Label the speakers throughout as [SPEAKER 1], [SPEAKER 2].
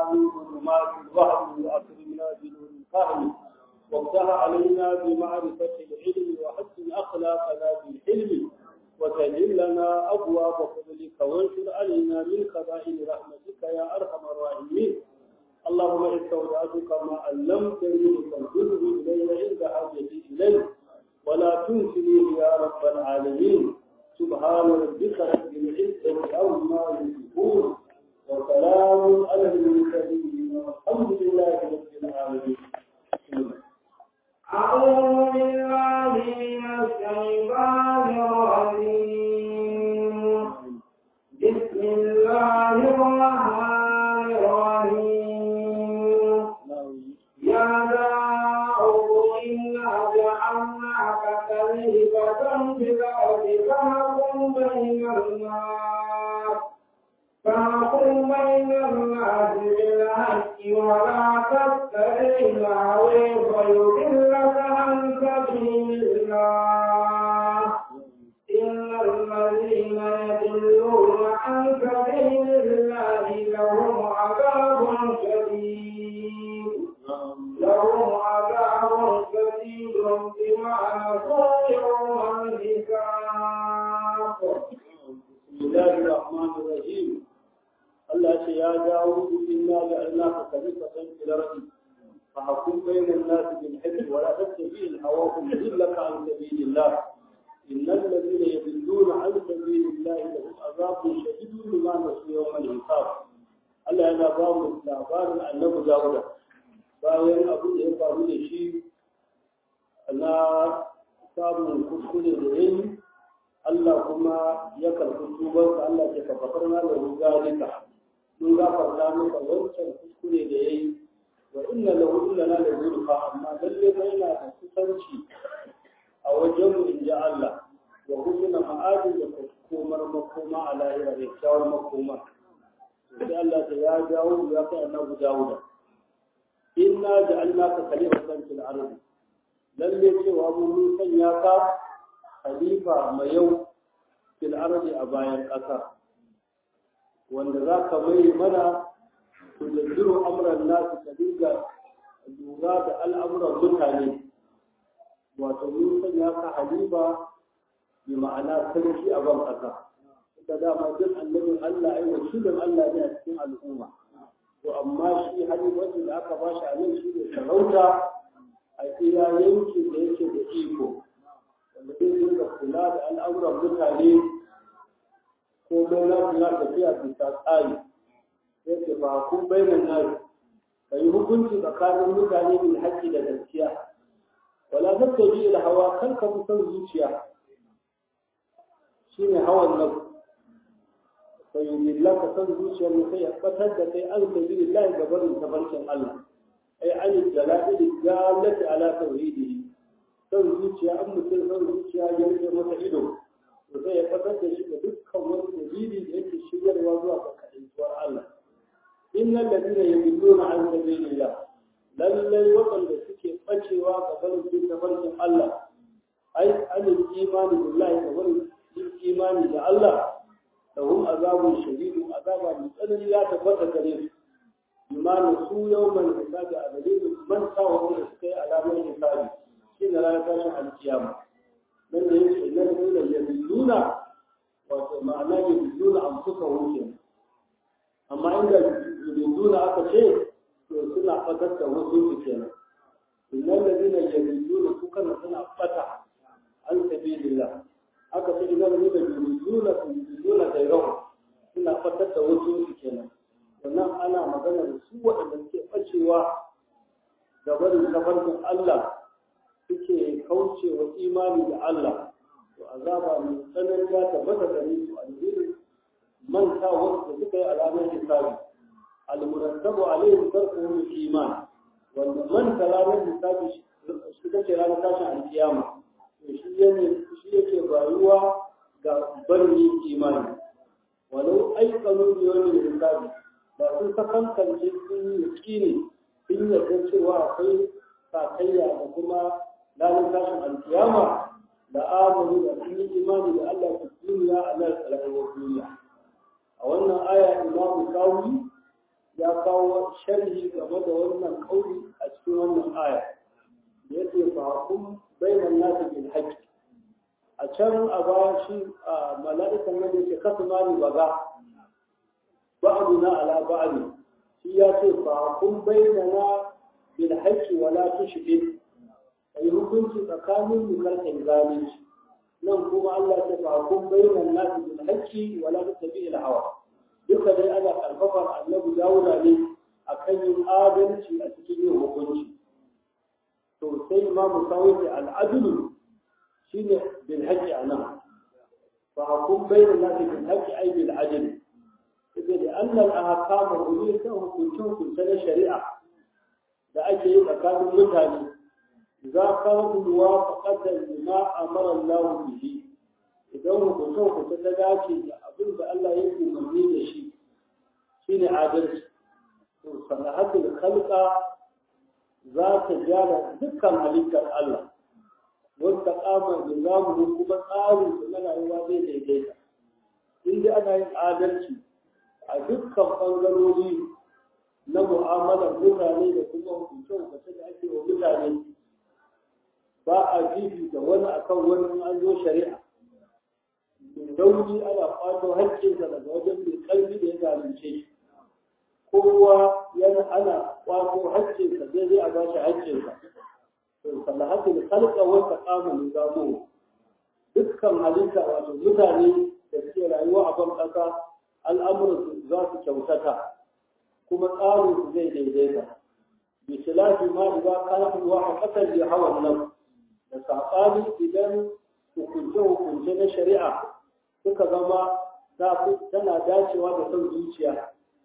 [SPEAKER 1] من ظلمات الوهم وأكرمنا بنور الفهم وافتح علينا بمعرفة العلم وحسن أخلاقنا بالحلم وسهل لنا أبواب فضلك وانشر علينا من خزائن رحمتك يا أرحم الراحمين اللهم استودعتك ما علمتني فانزله إلي عند حاجتي إليه ولا تنسنيه يا رب العالمين سبحان ربك رب العزة عما يصفون وسلام على المرسلين والحمد لله رب العالمين
[SPEAKER 2] أعوذ بالله من الشيطان الرجيم بسم الله الرحمن الرحيم يا داود إنا جعلناك خليفة في الأرض فاحكم بين الناس فاحكم بين الناس بالحق ولا تتبع الهوى فيضلك عن سبيل الله إن الذين يضلون عن سبيل الله لهم عذاب شديد لهم عذاب شديد بما نسوا يوم الحساب
[SPEAKER 1] بسم الله الرحمن الرحيم الله يا داود إنا جعلناك خليفة في الأرض فحكم بين الناس بالحق ولا تتبع الهوى فيضلك عن سبيل الله إن الذين يضلون عن سبيل الله لهم عذاب شديد بما نسوا يوم الحساب Allah yana ba mu labarin annabi Dawuda bayan abu da ya faru da shi na samun kuskure da yayi Allah kuma ya karɓi tubansa Allah ya kafatar na da rugalika mun gafarta masa wancan kuskure da yayi wa inna lahu illa la yuzulfa amma lalle fa yana da kusanci a wajen mu inji Allah wa husna ma'adin da komar makoma a lahira da kyawun makoma sai Allah ta ya dawo ya kai annabi Dawuda inna ja'alnaka khalifatan fil ardi lalle cewa mun sanya ka khalifa mai yau fil ardi a bayan ƙasa wanda za ka mai mana tudabbiru amran nasu ka dinga lura da al'amuran mutane wato mun sanya ka halifa bi ma'ana sarki a ban ƙasa ita dama duk annabin Allah ai wakilin Allah ne a cikin al'umma to amma shi halifanci da aka bashi a nan shi ne sarauta a iya yankin da yake da iko wanda zai dinga kula da al'amuran mutane ko mai na na tafiya bisa tsari sai ke ba ku bainan nari ka yi hukunci tsakanin mutane bil haƙƙi da gaskiya wala tattabi da hawa kan ka san zuciya shine hawan nan sai yilla ka san zuciyar mu sai ya fatar da kai an sabilillahi gabarin tabarkin Allah ai an jalali galati ala tauhidihi son zuciya an mutum son zuciya ya rike masa ido to sai ya fatar da shi da dukkan wani dalili da yake shigarwa zuwa ga kaɗaituwar Allah innal ladina yudilluna an sabilillah lallai waɗanda suke ɓacewa ga barin bin tafarkin Allah ai anil imani billahi ga barin bin imani da Allah lahum azabun shadidun azaba mai tsanani ya tabbata gare su imani su yawman hisabi a dalilin man sa wanda suka yi alamar hisabi shi ne ranar tashin alkiyama nan da yake nan nuna ya nuna wato ma'ana ya nuna an suka wuce amma inda ya nuna aka ce to suna fatar da wasu su kenan innan da zina ya nuna su kana suna fata an sabilillah aka ce idan nuna ya nuna su nuna da yawa suna fatar da wasu su kenan sannan ana magana da su waɗanda suke ɓacewa ga barin tafarkin Allah suke kauce wa imani da Allah to azaba mai tsanani ya tabbata gare su a dalilin mantawar da suka yi alamar hisabi al-murattabu alaihim tarkuhum iman wanda manta ranar hisabi shi take ranar tashin alkiyama to shi ne shi yake bayuwa ga barin imani walau aikanu yawmin hisabi ba sun sakankance sun yi yakini sun yarda cewa akwai sakayya da kuma ranar tashin alkiyama da amuru da sun yi imani da Allah ta duniya a nan rayuwar duniya a wannan aya imamu kawi ya kawo sharhi game da wannan kauli a cikin wannan aya da yake fa hukum bainan nasi bil haqq a can a baya shi a mala'ikan nan yake kasu mani baga ba'duna ala ba'd shi ya ce fa hukum bainana bil haqq wa la tushrik ai hukunci tsakanin mu karkan zalunci nan kuma Allah ya ce fa hukum bainan nasi bil haqq wa la tattabi'il hawa duka dai ana karfafar annabi dawuda ne a kan yin adalci a cikin yin hukunci to sai imamu sawai al'adulu shine bil haqqi anan fa hukum bayna nasi bil haqqi ay bil adl idan da annal ahkam ulil ta hukuncin hukunta na shari'a da ake yi tsakanin mutane za ka muwafaqatan lima amara Allah bihi idan hukuncin hukunta ta dace da abin da Allah ya umarni da shi shi ne adalci to sanahatul khalqa za ta gyara dukkan halittar Allah wata kama da zamu kuma tsarin su na rayuwa zai daidaita in dai ana yin adalci a dukkan bangarori na mu'amalar mutane da kuma hukunce hukunce da ake wa mutane ba a fifita wani akan wani an zo shari'a dauri ana kwato haƙƙinsa daga wajen mai ƙarfi da ya zalunce shi kowa yana ana kwato haƙƙinsa zai zai a ba shi haƙƙinsa to salahatul khalqa wa taqamu nizamu dukkan halitta wato mutane da suke rayuwa a ban ƙasa al'amuran za su kyautata kuma tsarin su zai daidaita bi khilafi ma idza kana wa haqqatan li hawan nan da saɓani idan hukunce-hukunce na shari'a suka zama tana dacewa da son zuciya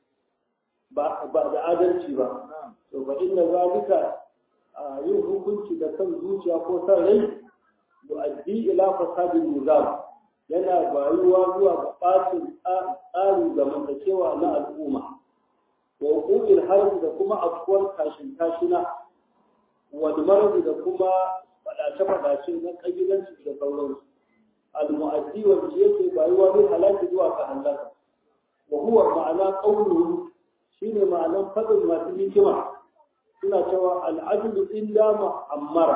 [SPEAKER 1] ba da adalci ba to ba inda zalika yin hukunci da son zuciya ko son rai yu'addi ila fasadin nizam yana bayuwa zuwa ga ɓacin tsarin zamantakewa na al'umma wa hukumin harbi da kuma afkuwar kashin kashina wani marzi da kuma faɗace-faɗace na ƙabilanci da sauransu المؤدي والجيش بايوا من هلاك زوا كهلاك وهو معنى قوله شيء معنى فضل ما تجي كما سنة شوى العدل إن دام أمر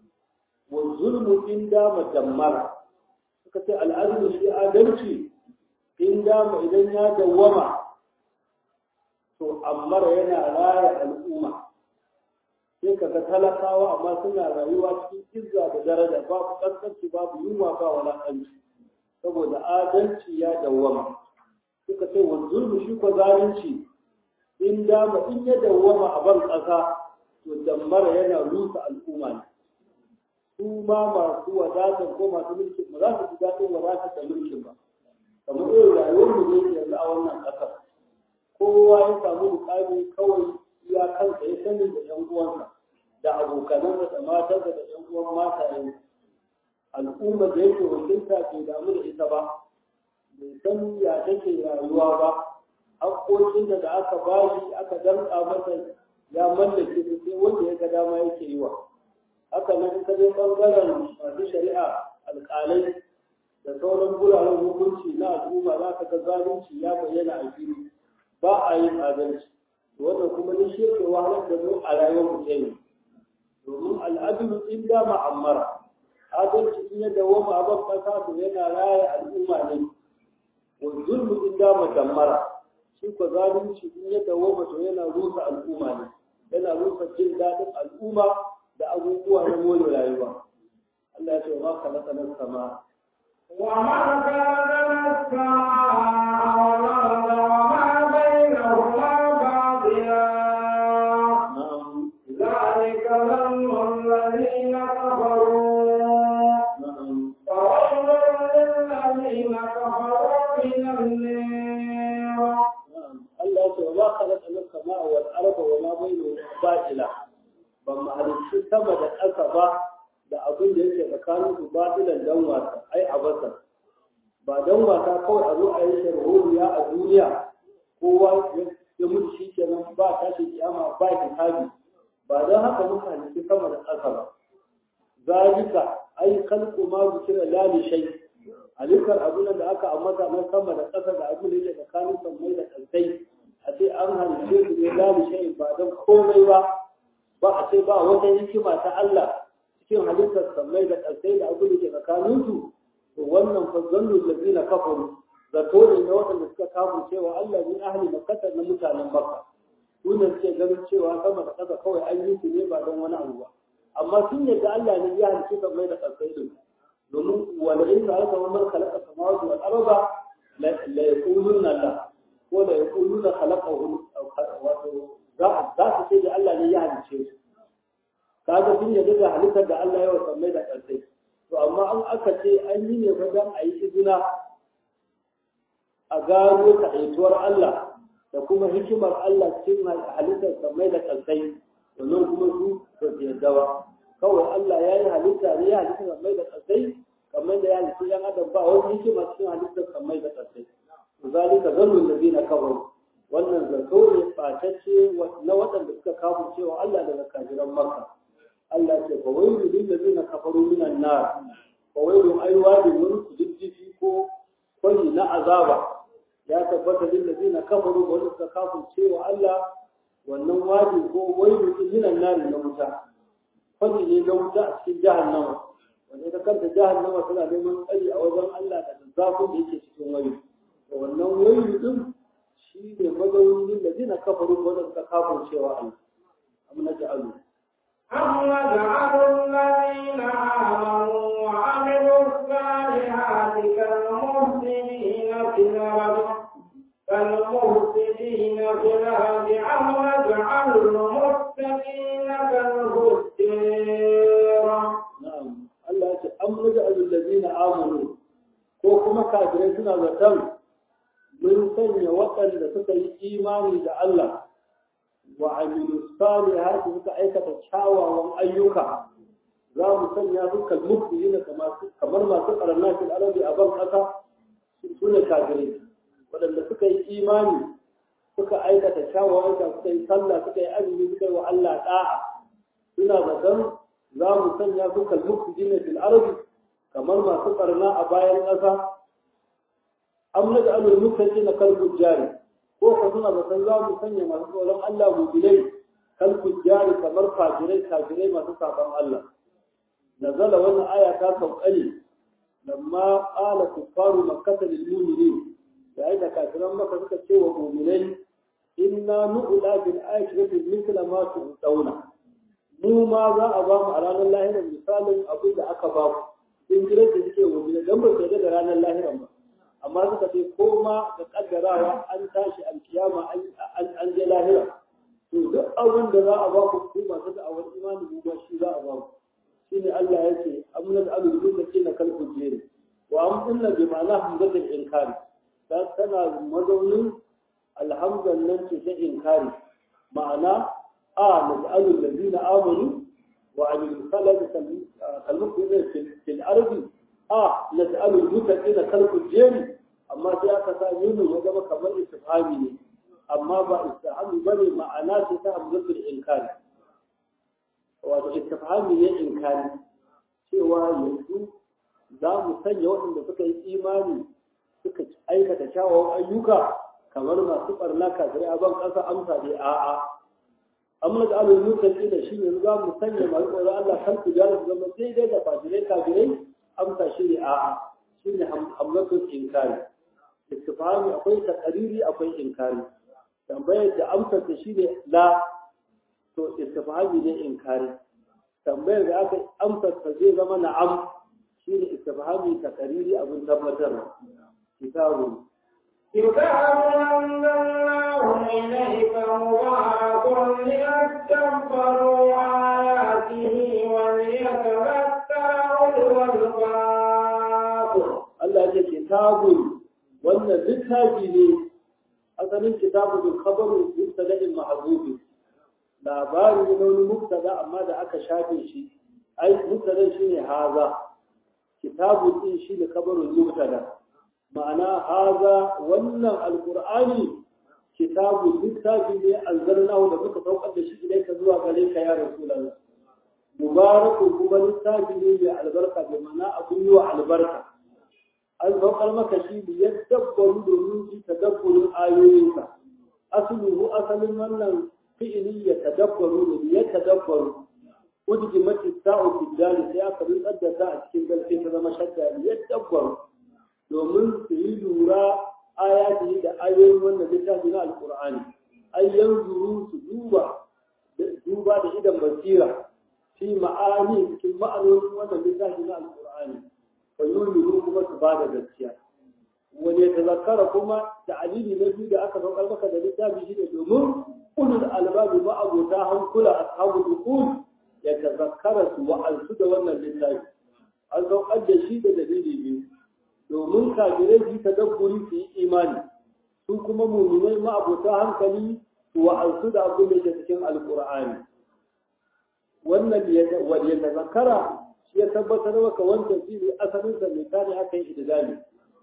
[SPEAKER 1] والظلم إن دام دمر كتا العدل في آدمتي إن دام إذن يا دوما to ammara yana raya al'umma sai ka ga talakawa amma suna rayuwa cikin izza da daraja babu kaskanci babu yunwa ba walakanci saboda adalci ya dawwama suka ce wa zulmu shi ko zalunci in dama in ya dawwama a ban ƙasa to dammara yana rusa al'umma ne su ma masu wadatar ko masu mulkin ba za su ji daɗin wadatar da mulkin ba kamar irin rayuwar mu ne yanzu a wannan ƙasar kowa ya samu mukami kawai iya kansa ya sani da ‘yan uwansa da abokanansa da matarsa da ‘yan uwan mataye al'umma da yake wakilta bai damu da ita ba bai san ya take rayuwa ba haƙoƙin da aka bashi aka damƙa masa ya mallake su sai wanda ya ga dama yake yi wa haka nan ka je ɓangaren masu shari'a alƙalai da sauran guraren hukunci na al'umma za ka ga zalunci ya bayyana a fili ba a yin adalci wannan kuma ne shi ke wahalar da mu a rayuwar mu ne domin al'adulu in da ma'ammara adalci in ya dawoma a ban kasa to yana raya al'umma ne wa zulmu in da madammara shi ko zalunci in ya dawoma to yana rusa al'umma ne yana rusa jin daɗin al'umma da abubuwa na more rayuwa Allah ya ce wa ma khalaqa sama
[SPEAKER 2] وما كان السماء والأرض وما بينهما باطلا
[SPEAKER 1] na'am
[SPEAKER 2] ذلك ظن الذين كفروا
[SPEAKER 1] na'am
[SPEAKER 2] فويل للذين كفروا من النار
[SPEAKER 1] Allah ya ce wa ma khalaqa as-samaa wal arda wa ma bainahuma batila ban mahalicci sama da ƙasa ba da abin da yake tsakanin su batilan dan wasa ai abasa ba dan wasa kawai a zo a yi sharholiya a duniya kowa ya mutu shi kenan ba tashi kiyama ba hisabi ba dan haka muka halicci sama da ƙasa ba zalika ai khalqu ma zikira la li shay alikar abin da aka ambata na sama da ƙasa da abin da yake tsakanin sammai da ƙasai a ce an halice su ne lalu shayin ba don komai ba ba a ce ba wata hikima ta Allah cikin halittar sammai da ƙasai da abu da ke tsakaninsu to wannan fa zannu lazina kafaru zato ne na waɗanda suka kafu cewa Allah min ahli makkata na mutanen makka su ne suke ganin cewa sama da ƙasa kawai an yi su ne ba don wani abu ba amma sun yadda Allah ne ya halicci sammai da ƙasai din domin wala in ka alka wannan khalaqa samawati wal arda la yaquluna Allah ko la yaquluna khalaqahu wato za su ce da Allah ne ya halicce su kaga sun yadda da halittar da Allah ya wasa mai da ƙarfi to amma an aka ce an yi ne wajen a yi izina a gano kaɗaituwar Allah da kuma hikimar Allah cikin halittar samai da ƙarfi domin kuma su ba su yadda ba kawai Allah ya yi halitta ne ya halitta samai da ƙarfi kamar da ya halitta yan adam ba wani hikima cikin halittar samai da ƙarfi zalika zannun da zina kawai wannan zato ne ɓatacce na waɗanda suka kawo cewa Allah daga kajiran Makka. Allah ce fa wailu lil ladina kafaru minan nar fa wailu ay wadi wani kududdufi ko kwani na azaba ya tabbata lil ladina kafaru wanda suka kawo cewa Allah wannan wadi ko wailu minan nar na wuta kwani ne na wuta a cikin jahannama wanda ita kanta jahannama tana neman tsari a wajen Allah da zafin da yake cikin wailu wannan wailu din shi ne mazaunin da zina kafaru wanda suka kafin cewa Allah amma na ja'alu
[SPEAKER 2] أم نجعل الذين آمنوا وعملوا الصالحات كالمفسدين في الأرض كالمفسدين في الأرض أم نجعل المتقين كالفجار
[SPEAKER 1] na'am Allah ya ce am naj'alu allazina amanu ko kuma kafirai suna zaton mun sanya waɗanda suka yi imani da Allah wa amilu salihati suka aikata kyawawan ayyuka za mu sanya su kalmufiyina kamar masu ƙarna fil arabi a ban ƙasa su ne kafirai waɗanda suka yi imani suka aikata kyawawan ayyuka suka yi sallah suka yi azumi suka yi wa Allah da'a suna zaton za mu sanya su kalmufiyina fil arabi kamar masu ƙarna a bayan ƙasa am naj'alul muttaqina kal fujjari ko ka suna da san za mu sanya masu tsoron Allah mu'minai kal fujjari kamar fajirai kafirai masu saban Allah nazala wannan aya ta sauƙani lamma qala kuffaru makkah lil mu'minin da ai da kafiran maka suka ce wa mu'minai inna nu'la bil akhirati mithla ma tu'tawna mu ma za a ba mu a ranar lahirar misalin abin da aka ba ku in jira da suke wa mu'minai dan ba su da ranar lahirar ba amma suka ce ko ma da kaddarawa an tashi alkiyama an je lahira to duk abin da za a ba ku ku masu da'awar imani mu ba shi za a ba ku shine Allah ya ce amnal alul muttaqin kal fujjari wa amdunna bi ma'ana hamzatul inkari dan tana mazaunin alhamdan nan ce ta inkari ma'ana a nas'alul ladina amanu wa amilus salati kal muttaqin fil ardi a nas'alul muttaqina kal fujjari amma sai aka sa yunin ya zama kamar istifhami ne amma ba istifhami bane ma'ana ce ta hamzatul inkari wato istifhami ne inkari cewa yanzu za mu sanya waɗanda suka yi imani suka aikata kyawawan ayyuka kamar masu ɓarna kafirai a ban ƙasa amsa dai a'a amma da alul mutaki da shi yanzu za mu sanya masu tsoron Allah kan su jara su zama daidai da fajirai kafirai amsa shi ne a'a shi ne hamlatul inkari istifhami akwai takariri akwai inkari tambayar da amsar ta shi ne la to istifhami ne inkari tambayar da aka amsar ta zai zama na'am shi ne istifhami takariri abin tabbatar kitabu
[SPEAKER 2] كتاب أنزلناه إليك مبارك ليتدبروا آياته وليتذكر أولو الألباب
[SPEAKER 1] Allah ya ce kitabun wannan littafi ne asalin kitabu bil khabaru mubtada'in mahzufi labari ne wani mubtada amma da aka shafe shi ai mubtada shine haza kitabu din shine khabarul mubtada ma'ana haza wannan alqur'ani kitabu littafi ne anzalnahu da muka saukar da shi ilaika zuwa gare ka ya rasulullah mubarakun kuma littafi ne mai albarka bi ma'ana abun yi wa albarka an saukar maka shi da ya dabbaru domin su tadabburin ayoyinsa asluhu asalin wannan fi'ili ya tadabbaru ne ya tadabbaru udgimat ta'u fi dali sai aka rintsar da ta a cikin dalce ta zama shadda ya tadabbaru domin su yi lura ayati da ayoyin wannan littafi na alqur'ani ay yanzuru su duba duba da idan basira fi ma'ani cikin ma'anonin wannan littafi na alqur'ani fa yu'minu kuma su bada gaskiya wani ta zakara kuma ta'alili na biyu da aka saukar maka da littafi shi ne domin ulul albabi ma abota hankula ashabul uqul ya tazakkara su wa'azu da wannan littafi an saukar da shi da dalili biyu domin kafirai su tadabburi su yi imani su kuma muminai ma abota hankali su wa'azu da abin da ke cikin alqur'ani wannan wani ya tazakkara shi ya tabbatar maka wancan shi ne asalin sa mai tare aka yi idgami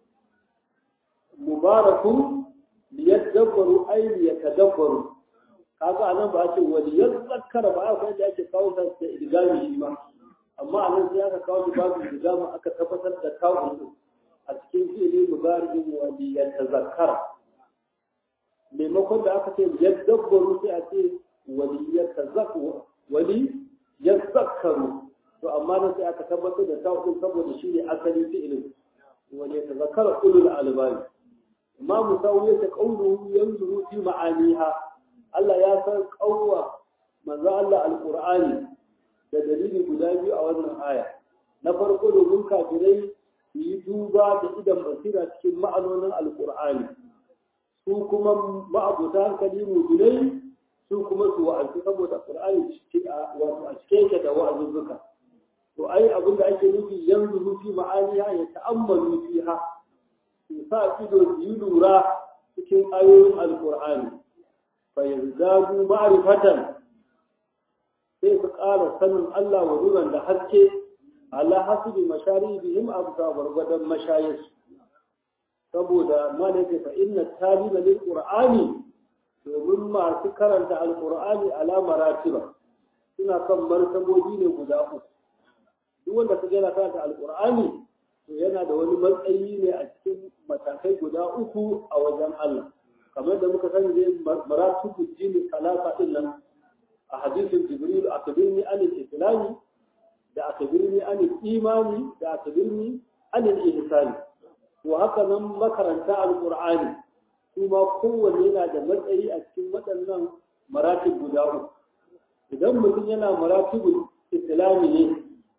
[SPEAKER 1] mubarakun liyadabbaru ay liyatadabbaru kaga anan ba a ce wani yazakkara ba aka da ake kawo ta da idgami shi ma amma anan sai aka kawo shi babu idgami aka tabbatar da kawo su a cikin fi'ili mubarakin wani yatazakkara maimakon da aka ce yadabbaru sai a ce wani yatazakkaru wani yazakkaru to amma nan sai aka tabbatar da kawo saboda shi ne asali fi'ilin wani yatazakkara ulul albani ما مساوية قوله ينظر في معانيها الله يا san قوة manzo Allah alqur'ani da dalili guda biyu a wannan aya na farko domin kafirai su yi duba da idan basira cikin ma'anonin alqur'ani su kuma ma'abuta hankali mujinai su kuma su wa'azi saboda qur'ani wato a cikin ke da wa'azuzzuka to ai abin da ake nufi yanzu fi ma'aniha ya ta'ammalu fiha su sa ido su yi lura cikin ayoyin alkur'ani fa yazdadu ma'rifatan sai su ƙara sanin Allah wa nuran da haske ala hasibi masharibihim abda gwargwadon mashayis saboda malaka fa inna talima lil qur'ani domin masu karanta alkur'ani ala maratiba suna kan martabobi ne guda uku duk wanda ka yana karanta alkur'ani to yana da wani matsayi ne a cikin matakai guda uku a wajen Allah kamar da muka sani dai maratu jini talata din nan a hadisin jibril akbirni an al-islami da akbirni an imani da akbirni an al-ihsani to haka nan makaranta al-qur'ani kuma kowanne yana da matsayi a cikin waɗannan maratib guda uku idan mutum yana maratibul islami ne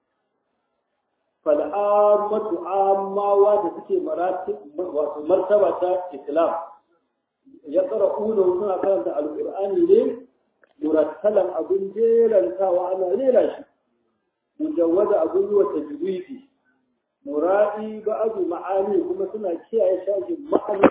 [SPEAKER 1] fal'ammatu ammawa da suke wato martaba ta islam ya tsara una suna karanta alƙur'ani ne murattalan abin jerantawa ana rera shi mujawwada abin yi wa tajwidi mura'i ba'adu ma'ani kuma suna kiyaye shafin ma'ani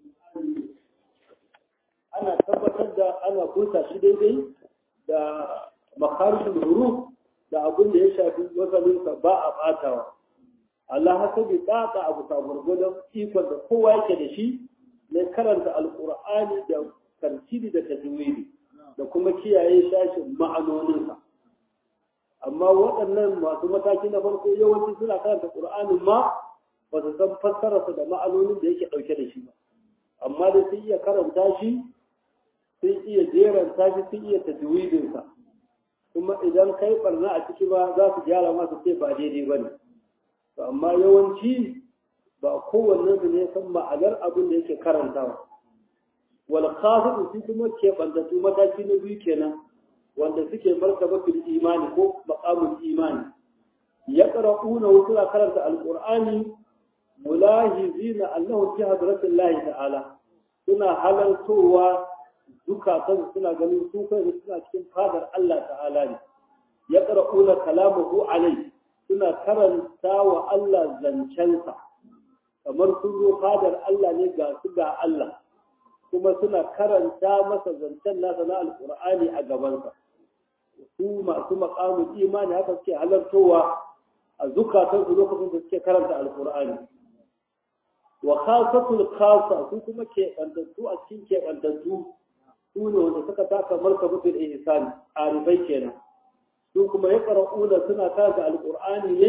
[SPEAKER 1] ana tabbatar da ana furta shi daidai da makarijin huruf da abin da ya shafi wasalinsa ba a ɓatawa. Allah haka bi tsatsa abu ta gwargwadon ikon da kowa yake da shi na karanta alƙur'ani da tartibi da tajwidi da kuma kiyaye shashin ma'anoninsa. Amma waɗannan masu mataki na farko yawanci suna karanta ƙur'anin ma ba su san fassararsa da ma'anonin da yake ɗauke da shi ba. Amma da sun iya karanta shi, sun iya jeranta shi, sun iya tajwidinsa. kuma idan kai barna a ciki ba za su gyara masu ce ba daidai ba ne amma yawanci ba kowanne su ne san ma'anar abin da yake karantawa wal khasidu su kuma ke bandatu mataki na biyu kenan wanda suke martaba fil imani ko maqamul imani ya qara'una wa suna karanta alqur'ani mulahizina annahu fi hadratillahi ta'ala suna halartowa zukatan suna ganin su kai suna cikin fadar Allah ta'ala ne ya qara'una kalamahu alai suna karanta wa Allah zancensa kamar sun zo fadar Allah ne ga su ga Allah kuma suna karanta masa zancen nasa na alqur'ani a gabansa su masu maqamul imani haka suke halartowa a zukatan su lokacin da suke karanta alqur'ani wa khasatul khasa su kuma ke bantattu a cikin ke bantattu su ne wanda suka taka markabatul ihsani arifai kenan su kuma ya qara'una suna karanta alqur'ani ne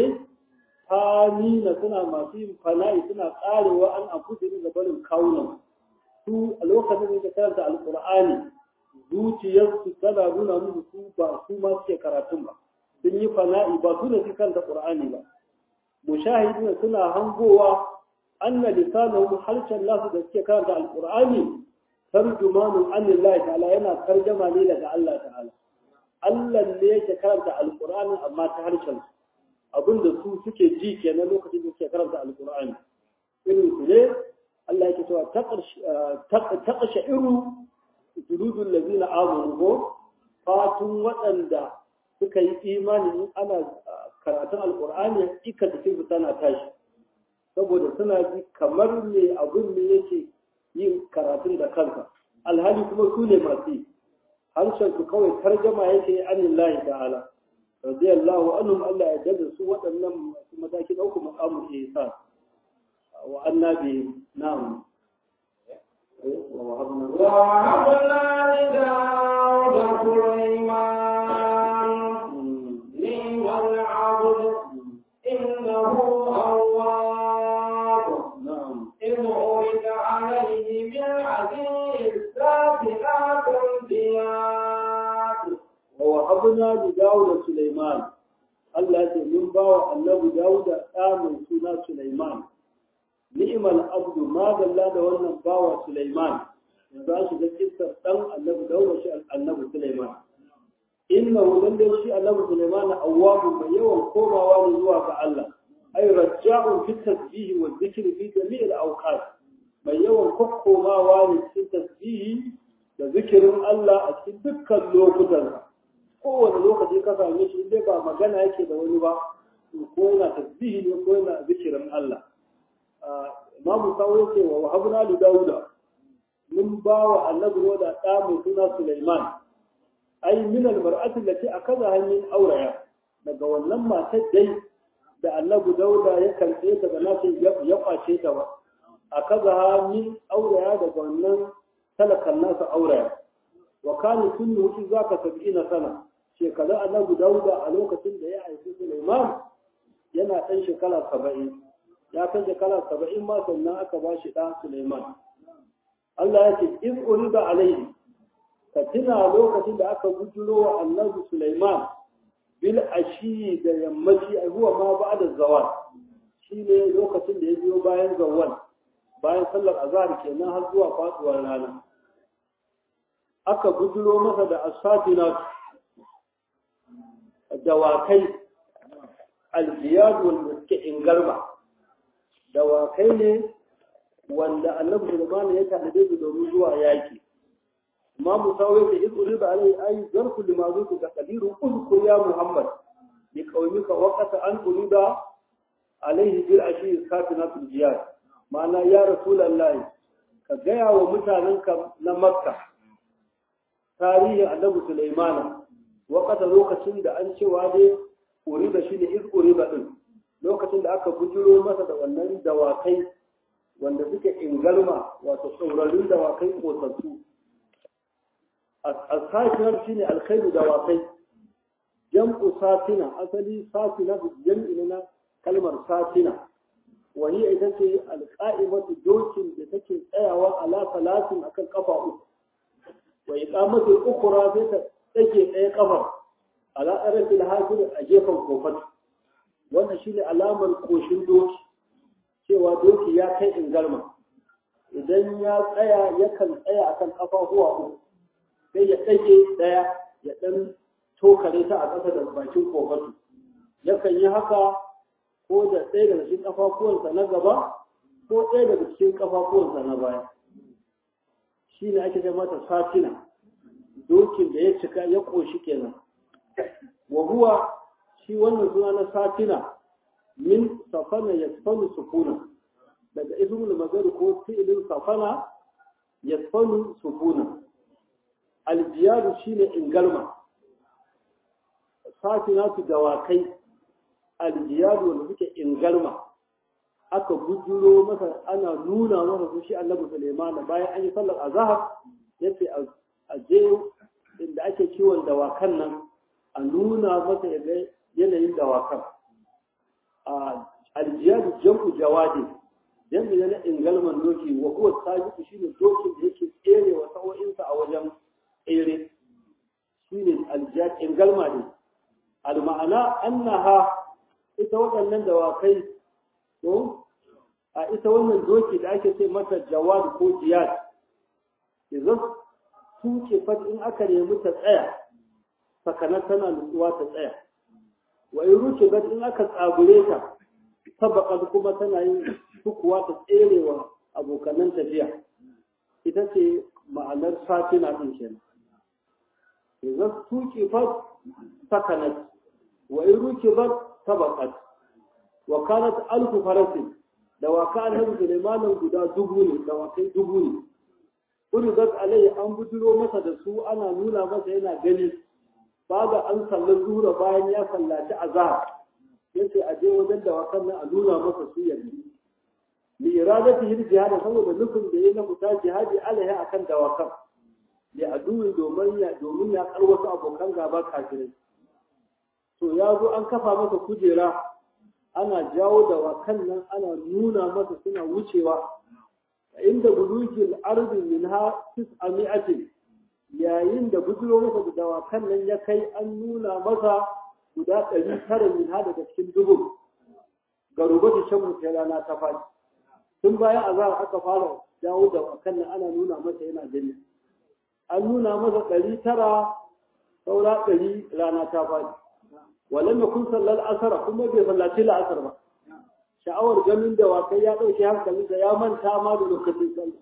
[SPEAKER 1] fanina suna masu yin fana'i suna karewa an afudu da barin kawunan su a lokacin da karanta alqur'ani zuciyarsu tana nuna musu su ba su ma suke karatun ba sun yi fana'i ba su ne su karanta qur'ani ba mushahidina suna hangowa anna lisanahum harshen nasu da suke karanta alqur'ani tarjumanun anillahi ta'ala yana tarjama ne daga Allah ta'ala Allah ne yake karanta alqur'ani amma ta harshen abinda su suke ji kenan lokacin da suke karanta alqur'ani irin su ne Allah yake cewa taqasha iru juludul ladina amanu ko fatun waɗanda suka yi imani in ana karatun alqur'ani ika cikin su tana tashi saboda suna ji kamar me abin ne yake yin karatun da kansa alhali kuma su ne masu yi harshen su kawai tarjama yake anin lahi ta'ala radiyallahu anhum Allah ya dada su waɗannan masu mataki na uku maqamul ihsan wa annabi na'am
[SPEAKER 2] ووهبنا لداود سليمان نعم العبد إنه أواب
[SPEAKER 1] na'am
[SPEAKER 2] إذ عرض عليه بالعزيز السابقات الزياد
[SPEAKER 1] ووهبنا لداود سليمان Allah ya ce mun ba wa annabi Dawuda ɗa mai suna Sulaiman. Ni'mal abdu ma dalla da wannan bawa Sulaiman. Yanzu an shiga kissar ɗan annabi Dawuda shi annabi Sulaiman. Inna lalle shi annabi Sulaiman awwabu mai yawan komawa ne zuwa ga Allah. Ai raja'un fi tasbihi wa dhikri fi jami'il awqat. Mai yawan kokkomawa ne cikin tasbihi da zikirin Allah a cikin dukkan lokutansa. kowane lokaci ka same shi dai ba magana yake da wani ba ko yana tasbihi ne ko yana zikirin Allah Imam Sawo yake wa wahabna li Dawuda mun ba wa annabi da ɗa mai suna Sulaiman ai min al-mar'ati allati akaza hannun auraya daga wannan matar dai da annabi Dawuda ya karɓe ta da nasu ya kwace ta ba akaza min auraya daga wannan talakan nasa auraya wa kana sunnu zaka 70 sana shekaru annabi dauda a lokacin da ya haifi suleiman yana ɗan shekara saba'in ya kai shekara saba'in ma sannan aka ba shi ɗan suleiman allah ya ce in uriba alaihi ka tuna lokacin da aka bujuro wa annabi suleiman bil ashi da yammaci a huwa ma ba da zawal shi ne lokacin da ya biyo bayan zawal bayan sallar azhar kenan har zuwa faduwar rana aka bujuro masa da asafinatu dawakai aljiyad wanda suke ingarma dawakai ne wanda annabi Sulaiman ya tanade su domin zuwa yaki amma Musa wai da izu da alai ayi zarfu limazu ka qadiru uzkur ya Muhammad bi qaumika waqata an urida alaihi bil ashi satinatul jiyad ma'ana ya rasulullahi ka gaya wa mutanenka na makka tarihin annabi Sulaiman wakata lokacin da an cewa dai uriba shi ne iz uriba din lokacin da aka bujiro masa da wannan dawakai wanda suke ingalma wato tsaurarin dawakai kotattu a shi ne alkhairu dawakai jam'u satina asali satina jam'i na kalmar satina wani ita ce alƙa'imatu dokin da take tsayawa ala salatin akan kafa uku wa iqamatu ukhra sai ta tsage ɗaya ƙafar ala ɗarafin hajjir a gefen kofar wannan shi ne alamar ƙoshin doki cewa doki ya kai ingarma idan ya tsaya yakan tsaya akan ƙafafuwa uku sai ya ɗage ɗaya ya ɗan tokare ta a ƙasa da bakin kofatu yakan yi haka ko da ɗaya daga cikin ƙafafuwansa na gaba ko ɗaya daga cikin ƙafafuwansa na baya shi ne ake mata satina dokin da ya cika ya ƙoshi kenan wa huwa shi wannan suna na satina min safana yasfanu sukuna daga ismul mazar ko fi'ilin safana yasfanu sukuna aljiyadu shine ingalma satina su dawakai aljiyadu wanda suke ingalma aka bujuro masa ana nuna masa su shi annabi Sulaiman bayan an yi sallar azhar yace a je inda ake kiwon dawakan nan a nuna masa yanayin dawakan a aljiyadu jam'u jawadi jami'i na ingalman doki wa huwa sabiqu shine dokin da yake tsere wa sa'o'insa a wajen tsere shine aljad ingalma ne al ma'ana annaha ita waɗannan dawakai to a ita wannan doki da ake ce mata jawad ko jiyad idan tuke fat in aka nemi ta tsaya sakanar tana nutsuwa ta tsaya wa in ruke in aka tsagure ta sabaqat kuma tana yin sukuwa ta tserewa abokanan tafiya ita ce ma'anar satina din kenan idan tuke fat sakanat wa in ruke sabaqat wa kanat alfu farasin da waka annabi Sulaimanin guda dubu ne da wakai dubu ne uridat alai an bujiro masa da su ana nuna masa yana gani baga an sallar zuhra bayan ya sallaci azhar yace a je wajen da wakan nan a nuna masa su yanzu li iradati hil jihad saboda nufin da yayi na fita jihadi alaiha akan dawakan li aduwi domin ya domin ya kar wasu abokan gaba kafirai to ya zo an kafa masa kujera ana jawo da wakan nan ana nuna masa suna wucewa inda bulugil arzi min ha tis'ami'atin yayin da bujiro masa da dawakan nan ya kai an nuna masa guda ɗari tara min ha daga cikin dubu ga rubutun shan sai rana ta faɗi tun bayan azhar aka fara jawo da wakan nan ana nuna masa yana gani an nuna masa ɗari tara saura ɗari rana ta faɗi walam yakun sallal asar kuma bai sallaci la'asar ba sha'awar ganin da wakai ya dauke hankalinsa ya manta ma da lokacin sallah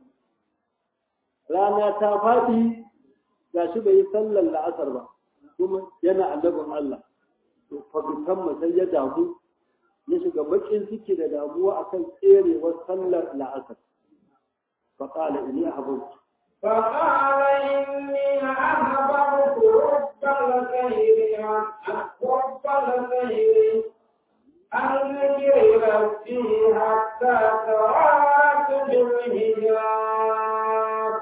[SPEAKER 1] rana ta faɗi gashi bai yi sallar la'asar ba kuma yana annabin Allah to fa bitan sai ya damu ya shiga bakin ciki da damuwa akan tserewar sallar la'asar fa qala inni ahbabtu
[SPEAKER 2] فقال إني أحببت رب الخير رب الخير أن ذكر ربي حتى توارت بالحجاب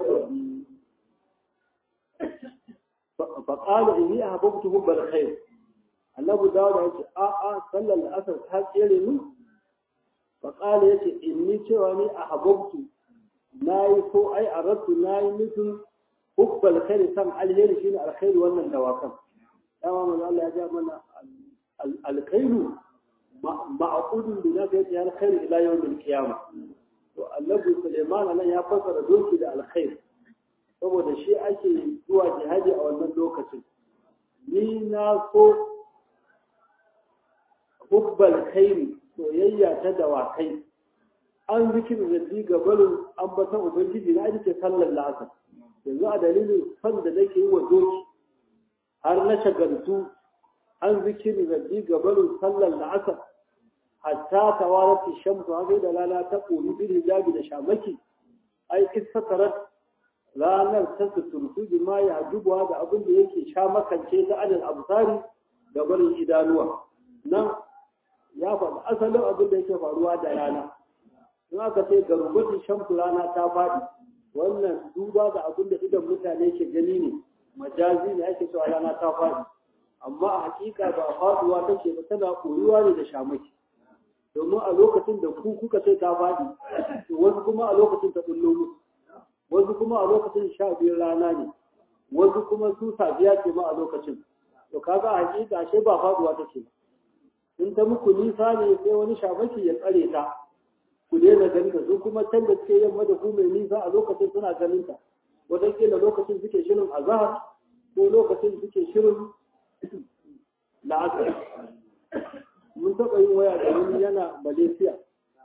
[SPEAKER 1] فقال إني أحببت حب الخير annabi dawo ya ce a a sallar la'asar ta tsere ni faƙala ya ce inni cewa ni a hababtu na yi ko ai a rattu na yi nufin hubbal khairi san alheri shine alkhairu wannan dawakan dama manzo Allah ya ja mana alkhairu ma'qudun bi nafi yati alkhairu ila yawm alqiyamah to annabi Sulaiman nan ya fassara doki da alkhair saboda shi ake zuwa jihadi a wannan lokacin ni na so hubbal khairi soyayya ta dawakai an zikir rabbi ga barin ambatan ubangiji na ake sallar la'asar yanzu a dalilin son da nake yi wa doki har na shagaltu an zikir rabbi ga barin sallar la'asar hatta tawarati shamsu haka da rana ta ƙori bil hijabi da shamaki ai istatarat ranar ta suturtu bi ma ya dubuwa da abin da yake sha makance ta adal absari ga barin idanuwa nan ya faɗi asalin abin da yake faruwa da rana in aka ce ga rubutun shamsu rana ta faɗi wannan duba da abin da idan mutane ke gani ne majazi ne ake cewa rana ta faɗi amma a hakika ba faɗuwa take ba tana koyuwa ne da shamaki domin a lokacin da ku kuka ce ta faɗi to wasu kuma a lokacin ta bullo musu wasu kuma a lokacin sha biyar rana ne wasu kuma su safiya ce ma a lokacin to kaga a hakika ashe ba faɗuwa take ba in ta muku nisa ne sai wani shamaki ya tsare ta ku daina ganin ta su kuma can da suke yamma da ku mai nisa a lokacin suna ganin ta wataƙila lokacin suke shirin azahar ko lokacin suke shirin la'asar mun taɓa yin waya da wani yana malaysia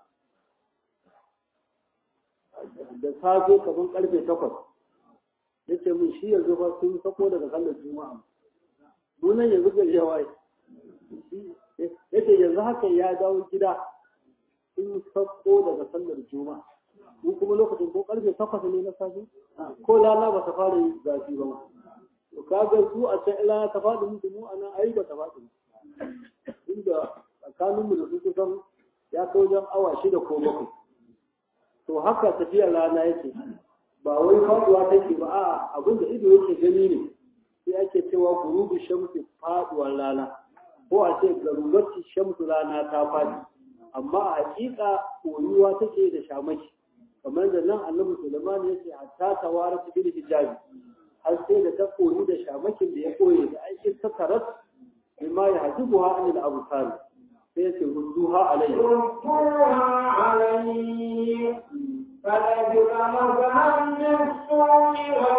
[SPEAKER 1] da safe kamar karfe takwas ya ce mun shi yanzu fa sun sako daga sallar juma'a nunan yanzu gari ya waye ya ce yanzu haka ya dawo gida sun sako daga sallar juma'a mu kuma lokacin ko karfe takwas ne na safe ko lana ba ta fara yi zafi ba to kaga su a can ila ta faɗi musu mu anan ai ba ta faɗi inda tsakaninmu da su kusan ya kai wajen awa shida ko bakwai to haka tafiya rana yake ba wai faduwa take ba a abin da ido yake gani ne sai ake cewa gurubu shamsi faduwar rana ko a ce garurati shamsu rana ta fadi amma a hakika koyuwa take da shamaki kamar da nan annabi Sulaiman ya ce hatta tawara su bil hijabi har sai da ta koyi da shamakin da ya koye da aikin ta taras bima ya hajibuha anil absar sai ya ce rudduha alayhi
[SPEAKER 2] ردوها علي فلبث مسحا بالسوء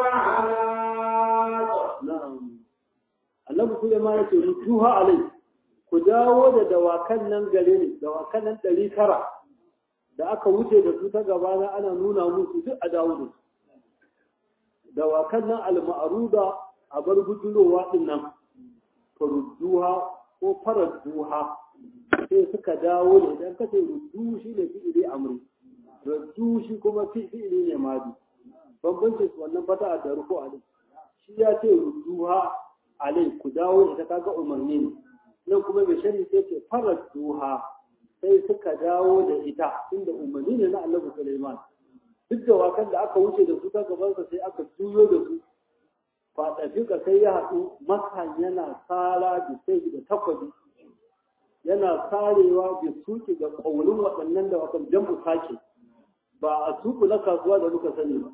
[SPEAKER 2] والعناق
[SPEAKER 1] na'am annabi Sulaiman ya ce rudduha alayhi ku dawo da dawakan nan gare ni dawakan nan ɗari tara da aka wuce da su ta gabana ana nuna musu duk a dawo da su dawakan nan al-ma'ruda a bar bujurowa din nan farudduha ko faradduha sai suka dawo da idan kace ruddu shi ne fi'ili amri ruddu shi kuma fi'ili ne madi bambancin su wannan fata da ruku a shi ya ce rudduha alai ku dawo ita kaga umarni ne nan kuma bai shari sai ce faradduha sai suka dawo da ita inda umarni ne na Allah Sulaiman duk da wakan da aka wuce da su ta gabansa sai aka juyo da su faɗafika sai ya haɗu makan yana tsara da sai da takwabi yana tsarewa da suki ga ƙaunin waɗannan da wakan jam'u sake ba a suku na kasuwa da muka sani ba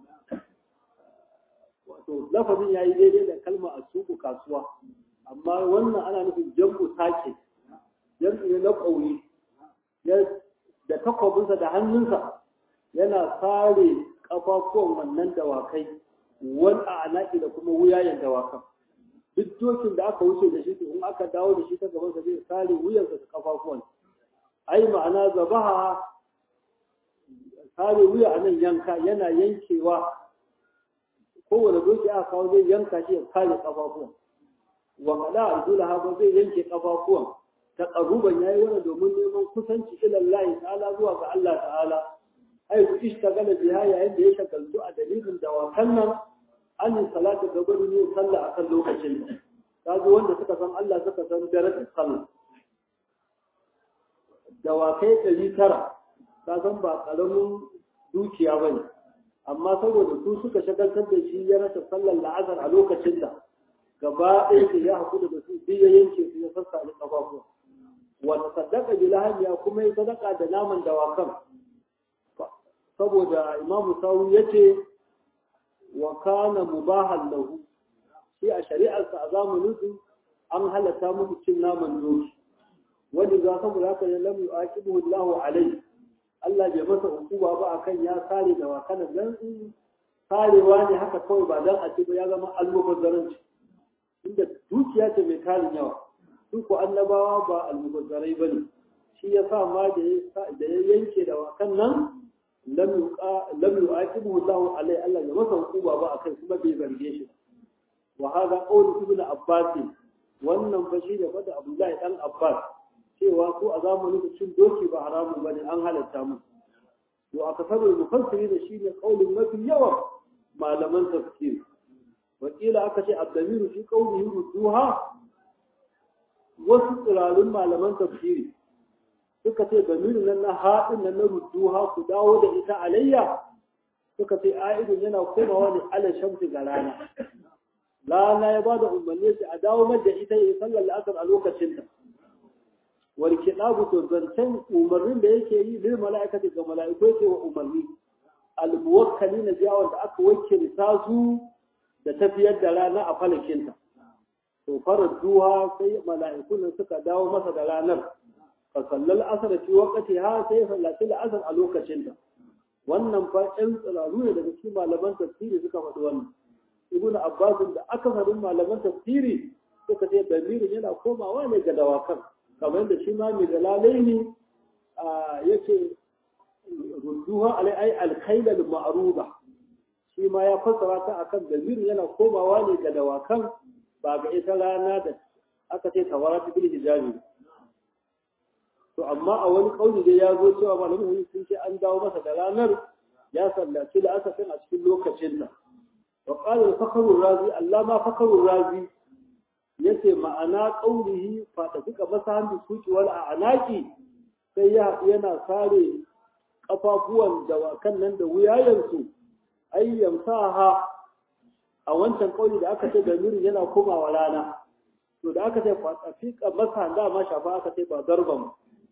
[SPEAKER 1] wato lafazin ya yi daidai da kalma a suku kasuwa amma wannan ana nufin jam'u sake jam'u ne na ƙauni da takwabinsa da hannunsa yana sare kafafuwan wannan dawakai wani a anaki da kuma wuyayen dawakan duk dokin da aka wuce da shi to in aka dawo da shi ta gaban sa zai sare wuyansa da kafafuwan ai ma'ana zabaha sare wuya a nan yanka yana yankewa kowane doki aka kawo zai yanka shi ya sare kafafuwan wa kada aljula haka zai yanke kafafuwan taqarruban yayi wannan domin neman kusanci ila Allah ta'ala zuwa ga Allah ta'ala ai ku ishtagala biha yayin da ya shagaltu a dalilin dawakan nan an salatu da gurin yin sallah akan lokacin kaga wanda suka san Allah suka san darajar sallah dawakai ɗari tara ka san ba ƙaramin dukiya ba ne amma saboda su suka shagaltar da shi ya rasa sallar la'azar a lokacin da gaba ɗaya ke ya haƙu da su biyu ya yanke su ya sassa da ƙafafuwa wata sadaka bilahamiya kuma ya sadaka da naman dawakan saboda imamu sawu ya ce wa kana mubahan lahu shi a shari'arsa a zamanin su an halatta musu cin naman doki wani za saboda haka ya lamu aqibuhu Allahu alai Allah bai masa hukuma ba akan ya sare da wakanan dan sarewa ne haka kawai ba dan a ce ba ya zama almubazzaranci inda dukiya ce mai tarin yawa su ko annabawa ba almubazzarai bane shi ya sa ma da ya yanke da wakan nan lam yu'aqibuhu Allah alai Allah ya masa hukuma ba akan kuma bai zarge shi wa hada qawl ibn Abbas wannan fa shi da fada Abdullahi dan Abbas cewa su a zamanin da cin doki ba haramun bane an halatta mu to aka sanar mufassiri da shi ne qaulin mafi yawan malaman tafsir wakila aka ce abdamiru fi qaulihi ruduha wasu tsirarun malaman tafsiri suka ce damirin nan na haɗin nan na rudduha ku dawo da ita alayya suka ce a'idun yana komawa ne ala shamsi ga rana rana ya bada umarni sai a dawo da ita yi sallar la'asar a lokacin ta wal kitabu to zancen umarnin da yake yi lil mala'ikati ga mala'iku yake wa umarni al muwakkalina jawon da aka wakilta su da tafiyar da rana a falakinta to farar duha sai mala'ikun suka dawo masa da ranar فصلى الأثر في وقتها سيف التي الأثر على وقتها wannan fa ƴan tsiraru ne daga cikin malaman tafsiri suka faɗi wannan ibn abbas da akasarin malaman tafsiri suka ce damirin yana komawa ne ga dawakan kamar yadda shi ma mai dalalai ne yace rudduha alai ai alkhayl al ma'ruba shi ma ya fassara ta akan damirin yana komawa ne ga dawakan ba ga ita rana da aka ce tawaratu bil hijabi to amma a wani kauli dai ya zo cewa malamin sun ce an dawo masa da ranar ya sallaci da aka a cikin lokacin nan wa qala al-fakhru razi allama fakhru razi yace ma'ana qaulihi fa da suka masa hannu suki wal anaki sai ya yana sare kafafuwan dawakan nan da wuyayensu ay yamsaha a wancan kauli da aka ce da nuri yana komawa rana to da aka ce fa tsafika masa da ma shafa aka ce ba darban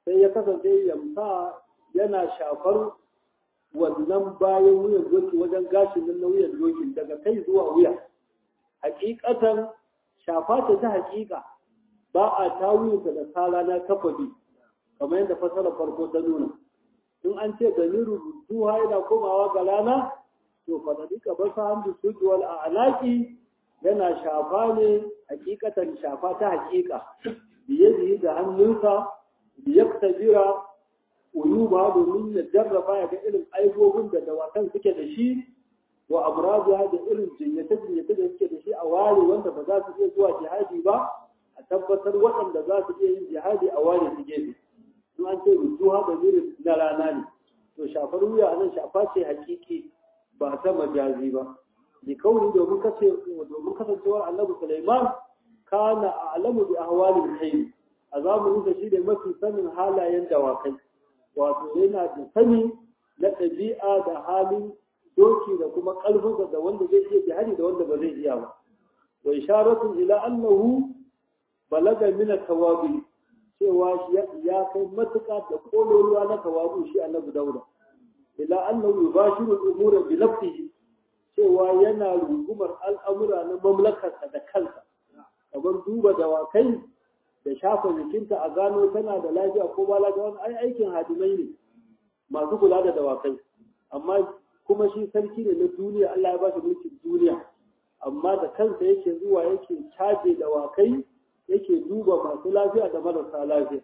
[SPEAKER 1] sai ya kasance yamsa yana shafar wannan bayan wuyan doki wajen gashin nan na wuyan doki daga kai zuwa wuya hakikatan shafa ce ta hakika ba a tawuyinsa da sala na kafabi kamar yadda fasarar farko ta nuna in an ce damiru rutuwa yana komawa ga rana to fadadika ba sa hamdu suki wal a'laqi yana shafa ne hakikatan shafa ta hakika biye da hannunsa biyaktabira uyuba domin ya jarraba ya ga irin aibobin da dawakan suke da shi wa amraziya da irin jinyace-jinyace da suke da shi a ware wanda ba za su iya zuwa jihadi ba a tabbatar waɗanda za su iya yin jihadi a ware su gefe in an ce rujuha da zirin na rana ne to shafar wuya a nan shafa ce hakiki ba ta majazi ba bi kauni domin kace domin kasancewar annabi Sulaiman kana a'lamu bi ahwalil hayy a zamanin da shi da mafi sanin halayen dawakai wato yana da sani na ɗabi'a da halin doki da kuma ƙarfinsa da wanda zai iya jihadi da wanda ba zai iya ba wa isharatun ila annahu balaga min tawabi cewa ya kai matuƙa da kololuwa na tawabu shi annabi dauda ila annahu yubashiru al-umura bi nafsihi cewa yana rungumar al'amura na mamlakarsa da kansa kamar duba dawakai da shafa jikinta a gano tana da lafiya ko ba lafiya wani ai aikin hadimai ne masu kula da dawakai amma kuma shi sarki ne na duniya Allah ya ba shi mulkin duniya amma da kansa yake zuwa yake caje dawakai yake duba masu lafiya da marasa lafiya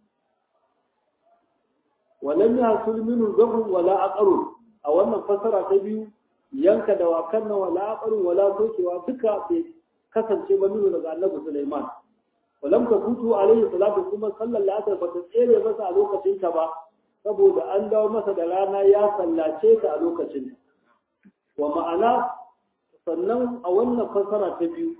[SPEAKER 1] walam yahsul minhu zabun wala aqru a wannan fasara ta biyu yanka dawakan nan wala aqru wala sokewa duka bai kasance ba minu daga Annabi Sulaiman walam tafutu alaihi salatu kuma sallar la'asar ba ta tsere masa a lokacin ta ba saboda an dawo masa da rana ya sallace ta a lokacin wa ma'ana sannan a wannan fasara ta biyu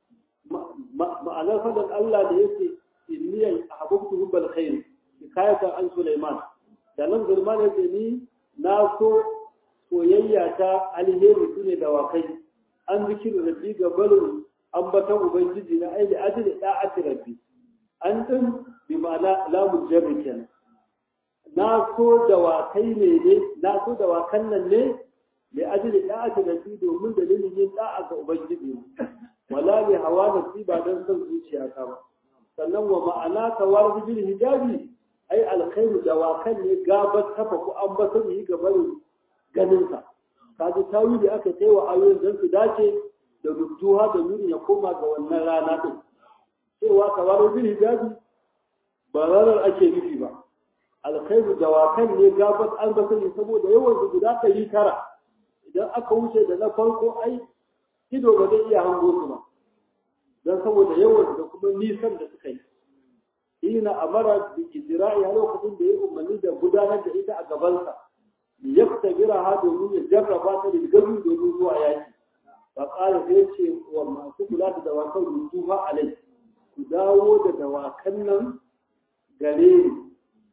[SPEAKER 1] ma'anar fadan Allah da yake inni ahbabtu hubbal khair hikayatan an Sulaiman da nan Sulaiman yake ni na so soyayya ta alheri sune da wakai an zikiru rabbi ga barin ambatan ubangiji na aili ajli da'ati rabbi an din bi ma'ana lamu jarri kenan na so da wakai ne ne na so da wakan nan ne li ajli da'ati rabbi domin dalilin yin da'a ga ubangiji wala bi hawa nafsi ba dan son zuciya ta ba sannan wa ma'ana tawar bil hijabi ai alkhairu da wakan ne gabar tafa ku an ba sun yi gaban ganin sa kaji tawili aka kai wa ayoyin dan su dace da rujuha da nuni ya koma ga wannan rana din cewa tawar bil hijabi ba ranar ake nufi ba alkhairu da wakan ne gabar an ba sun saboda yawan su guda ɗari tara idan aka wuce da na farko ai ido ba zai iya hango su ba don saboda yawan da kuma nisan da suka yi ina amara da ijira'i a lokacin da ya umarni da gudanar da ita a gabansa ya tabira ha domin ya jarraba ta da gabi domin zuwa yaki ba ƙara sai ce wa masu kula da dawakan rutu ba alai ku dawo da dawakan nan gare ni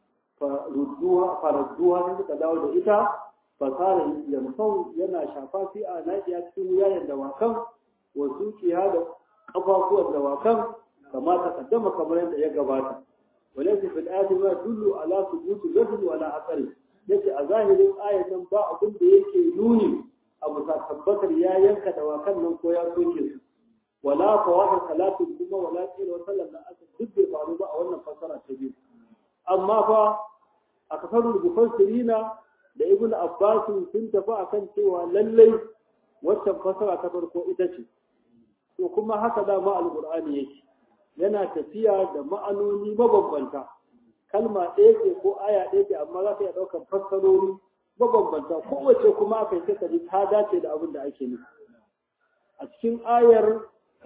[SPEAKER 1] faradduha sai suka dawo da ita fasara yamsau yana shafa fi a naƙiya cikin wuyayen dawakan wasu kiya da ƙafafuwan dawakan kama ta kaddama kamar yadda ya gabata walaysa fil ayati ma dullu ala thubuti rajul wala aqal yace a zahirin ayatan ba abin da yake nuni abu sa tabbatar ya yanka dawakan nan ko ya soke su wala fawata salatu kuma wala qila wa sallam da aka duk bai faru ba a wannan fasara ta biyu amma fa a kasarul mufassirina da ibn abbas sun tafi akan cewa lallai waccan fasara ta farko ita ce to kuma haka dama alqur'ani yake yana tafiya da ma'anoni mabambanta kalma ɗaya ce ko aya ɗaya ce amma za ka iya ɗaukar fassarori mabambanta kowace kuma aka yi ta ta dace da abin da ake nufi a cikin ayar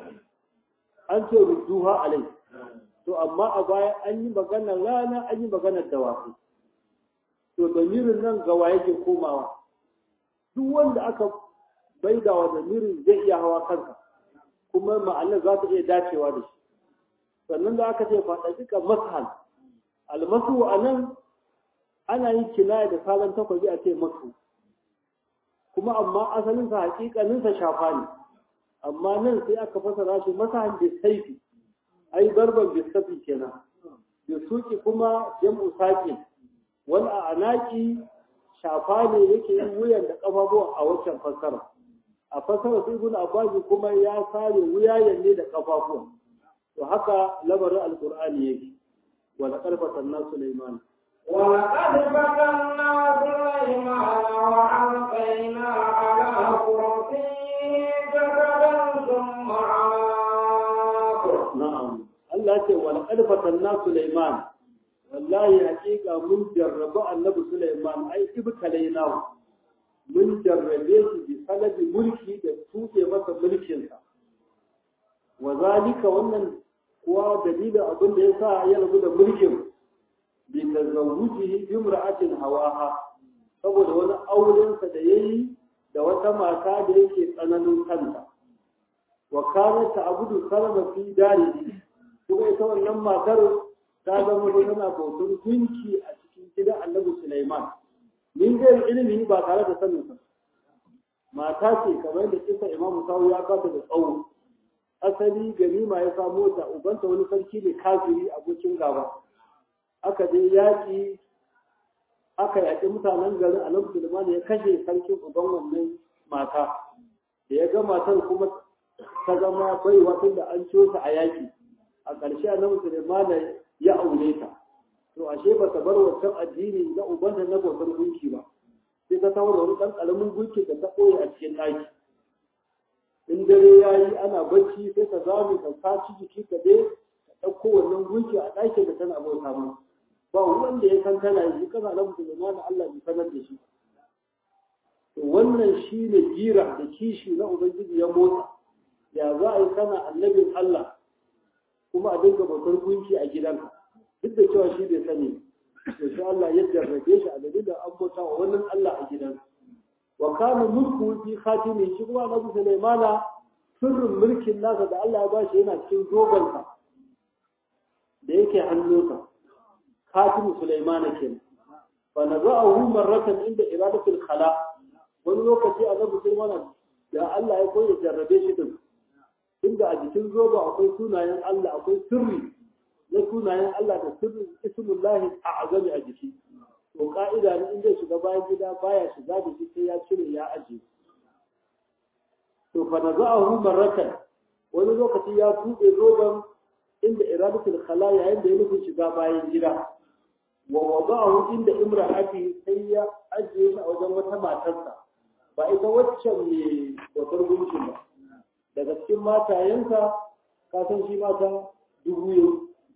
[SPEAKER 1] an ce rudduha alai to amma a baya an yi maganar rana an yi maganar dawakai to damirin nan gawa yake komawa duk wanda aka baida wa damirin zai iya hawa kansa kuma ma'anar za ta iya dacewa da shi sannan da aka ce faɗaɗika mashal almasu a nan ana yin kinaya da salon takwabi a ce masu kuma amma asalinsa hakikaninsa shafa ne amma nan sai aka fasara shi masahan da saifi ai barban bisafi kenan da suki kuma jam'u saƙin wani a anaki shafa ne yake yin wuyan da ƙafafuwa a waccan fassara a fassara sai ibn abbas kuma ya sare wuyayen ne da ƙafafuwa to haka lamarin alqur'ani yake wa laqad fatanna sulaiman
[SPEAKER 2] ولقد فتنا سليمان وألقينا على كرسيه جسدا ثم عاق
[SPEAKER 1] na'am Allah ya ce wa laqad fatanna sulaiman wallahi hakika mun jarrabu annabi sulaiman ai ibtalainahu mun jarrabe shi bi salabi mulki da tuke masa mulkinsa wa zalika wannan kuwa dalilin abin da yasa ya rabu da mulkin bi tazawujihi bi imra'atin hawaha saboda wani aurensa da yayi da wata mata da yake tsananin kanta wa kanat ta'budu salama fi darihi kuma ita wannan matar ta zama tana bautar gunki a cikin gidan Annabi Sulaiman min ga ilimi ba tare da sanin sa mata ce kamar da kisa Imam Sawu ya kasa da tsawo asali ganima ya samu ta ubanta wani sarki ne kafiri abokin gaba aka je yaƙi aka yaƙi mutanen garin Annabi Sulaiman ya kashe sarkin uban wannan mata da ya ga matar kuma ta zama baiwa tun da an ciyo ta a yaƙi a ƙarshe Annabi Sulaiman ya aure ta to ashe ba ta bar wancan addini na ubanta na bautar gunki ba sai ta tawar wani ɗan ƙaramin gunki da ta ɓoye a cikin ɗaki in dare ya yi ana bacci sai ta zame ta saci jiki ka je ta ɗauko wannan gunki a ɗakin da tana bauta ma ba wanda ya san tana yi kana na musulma na Allah bai sanar da shi to wannan shi ne gira da kishi na ubangiji ya motsa ya za a yi kana annabin Allah kuma a dinga bautar gunki a gidanka duk da cewa shi bai sani to sai Allah ya jarrabe shi a dalilin an bauta wa wannan Allah a gidansa wa kana mulku fi khatimi shi kuma Annabi Sulaimana sirrin mulkin nasa da Allah ya bashi yana cikin zobansa da yake hannunsa khatimu Sulaimana kenan fa naza'ahu marratan inda iradatul khala wani lokaci Annabi Sulaimana da Allah ya koyi jarrabe shi din inda a jikin zoba akwai sunayen Allah akwai sirri na sunayen Allah da sirrin ismullahi a'azami a jiki to ka'ida ne in zai shiga bayan gida baya shiga da shi sai ya cire ya aje to fa naza'ahu marratan wani lokaci ya tuɓe zoban inda iradatul khala yayin da ya nufi shiga bayan gida wa wada'ahu inda imra'ati sai ya ajiye shi a wajen wata matarsa ba ita waccan ne bautar gunkin ba daga cikin matayensa ka san shi mata dubu yau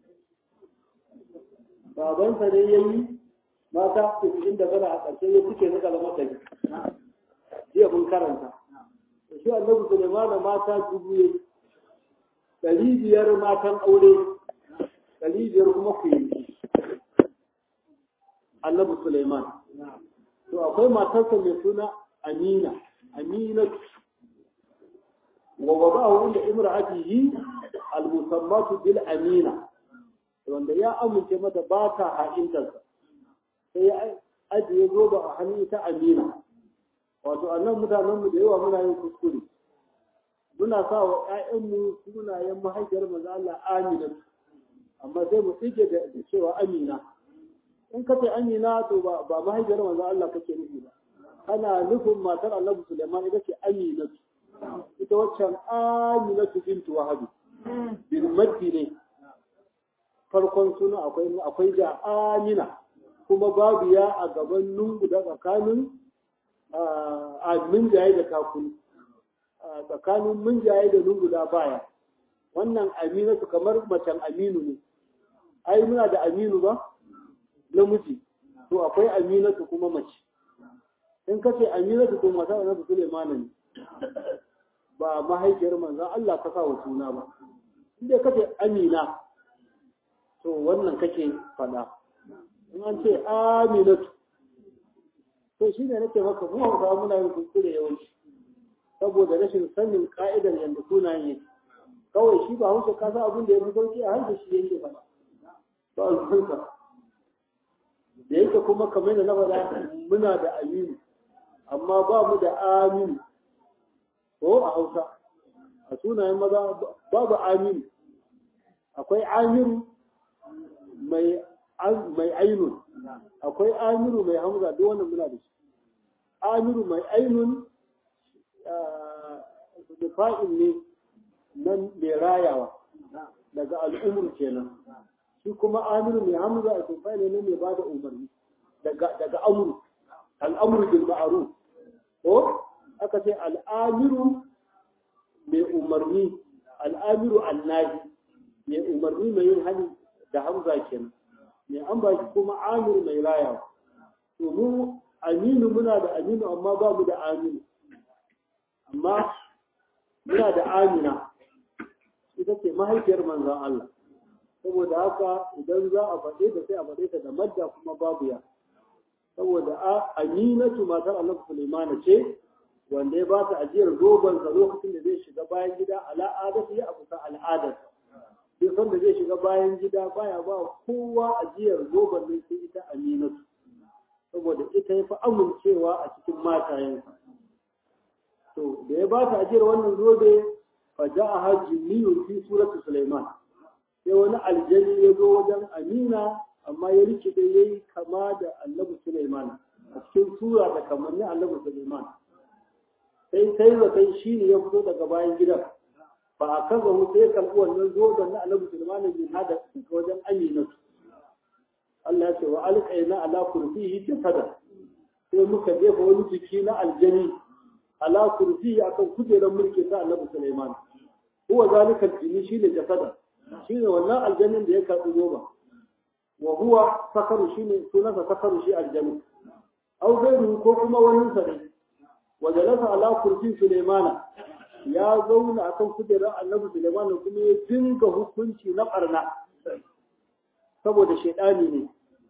[SPEAKER 1] babansa ne ya yi mata cikin da gana a ƙarshe ya suke na kalmar da jiya mun karanta da shi annabi suleiman da mata dubu yau ɗari biyar matan aure ɗari biyar kuma ku yi annabi suleiman to akwai matarsa mai suna amina aminatu ووضعه عند امرأته المسمات بالأمينة wanda ya amince mata ba ta ha'intarsa sai ya ajiye zoba a hannun ta amina wato annan mutanenmu da yawa muna yin kuskure muna sa wa ‘ya'yanmu sunayen mahaifiyar maza Allah amina amma sai mu tsike da cewa amina in ka ce amina to ba mahaifiyar maza Allah kake nufi ba kana nufin matar annabi Suleiman ita ce amina ita waccan aminatu bintu wahabi bin maddi ne farkon suna akwai akwai da amina kuma babu ya a gaban nungu da tsakanin a minjaye da kakuni tsakanin minjaye da nungu da baya wannan aminatu kamar macen aminu ne ai muna da aminu ba namiji to akwai aminatu kuma mace in ka ce aminatu to mata na Suleiman ne ba mahaifiyar manzan Allah ka wa suna ba inda kace amina to wannan kake fada in an ce aminatu to shi ne nake maka mu hausa muna yin kuskure yawanci saboda rashin sanin ka'idar yadda sunayen yake kawai shi ba hausa ka san abin da ya fi sauki a harshe shi yake fada ba alfansa da yake kuma kamar da na faɗa muna da aminu amma ba mu da aminu ko a hausa a sunayen maza babu aminu akwai amiru mai mai ainun akwai amiru mai hamza duk wannan muna da shi amiru mai ainun da fa'in ne nan mai rayawa daga al'umur kenan shi kuma amiru mai hamza a tufa ne mai ba da umarni daga amuru al'amuru bil ma'ruf ko aka ce al'amiru mai umarni al'amiru annahi mai umarni mai yin hali da hamza kenan mai an ba shi kuma amiru mai rayawa to mu aminu muna da aminu amma ba mu da aminu amma muna da amina ita ce mahaifiyar manzan Allah saboda haka idan za a faɗe ta sai a faɗe ta da madda kuma babu ya saboda aminatu matar Allah Sulaimana ce wanda ya ba ta ajiyar zobansa lokacin da zai shiga bayan gida al'adatu ya abu ta al'adar sai san da zai shiga bayan gida baya ba kowa ajiyar zoban nan sai ita aminatu saboda ita ya fi amincewa a cikin matayensa to da ya ba ta ajiyar wannan zobe fa ja'aha jinniyun fi surati Sulaiman sai wani aljani ya zo wajen Amina amma ya rikide yayi kama da Annabi Sulaiman a cikin sura da kamannin Annabi Sulaiman sai sai zaton shi ne ya fito daga bayan gidan ba a kaza mu sai karɓi wannan zoben na Annabi Sulaiman bin hada daga wajen Amina Allah ya ce wa alqaina ala kursiyi jasada sai muka jefa wani jiki na aljani ala kursi akan kujerar mulki ta Annabi Sulaiman huwa zalika jini shine jasada shine wannan aljannin da ya karbi zoba wa huwa sakaru shine sunansa sakaru shi aljanni aw gairu ko kuma wani sa ne wa jalasa ala kursi Sulaimana ya zauna akan kujerar Annabi Sulaiman kuma ya dinga hukunci na barna saboda shaidani ne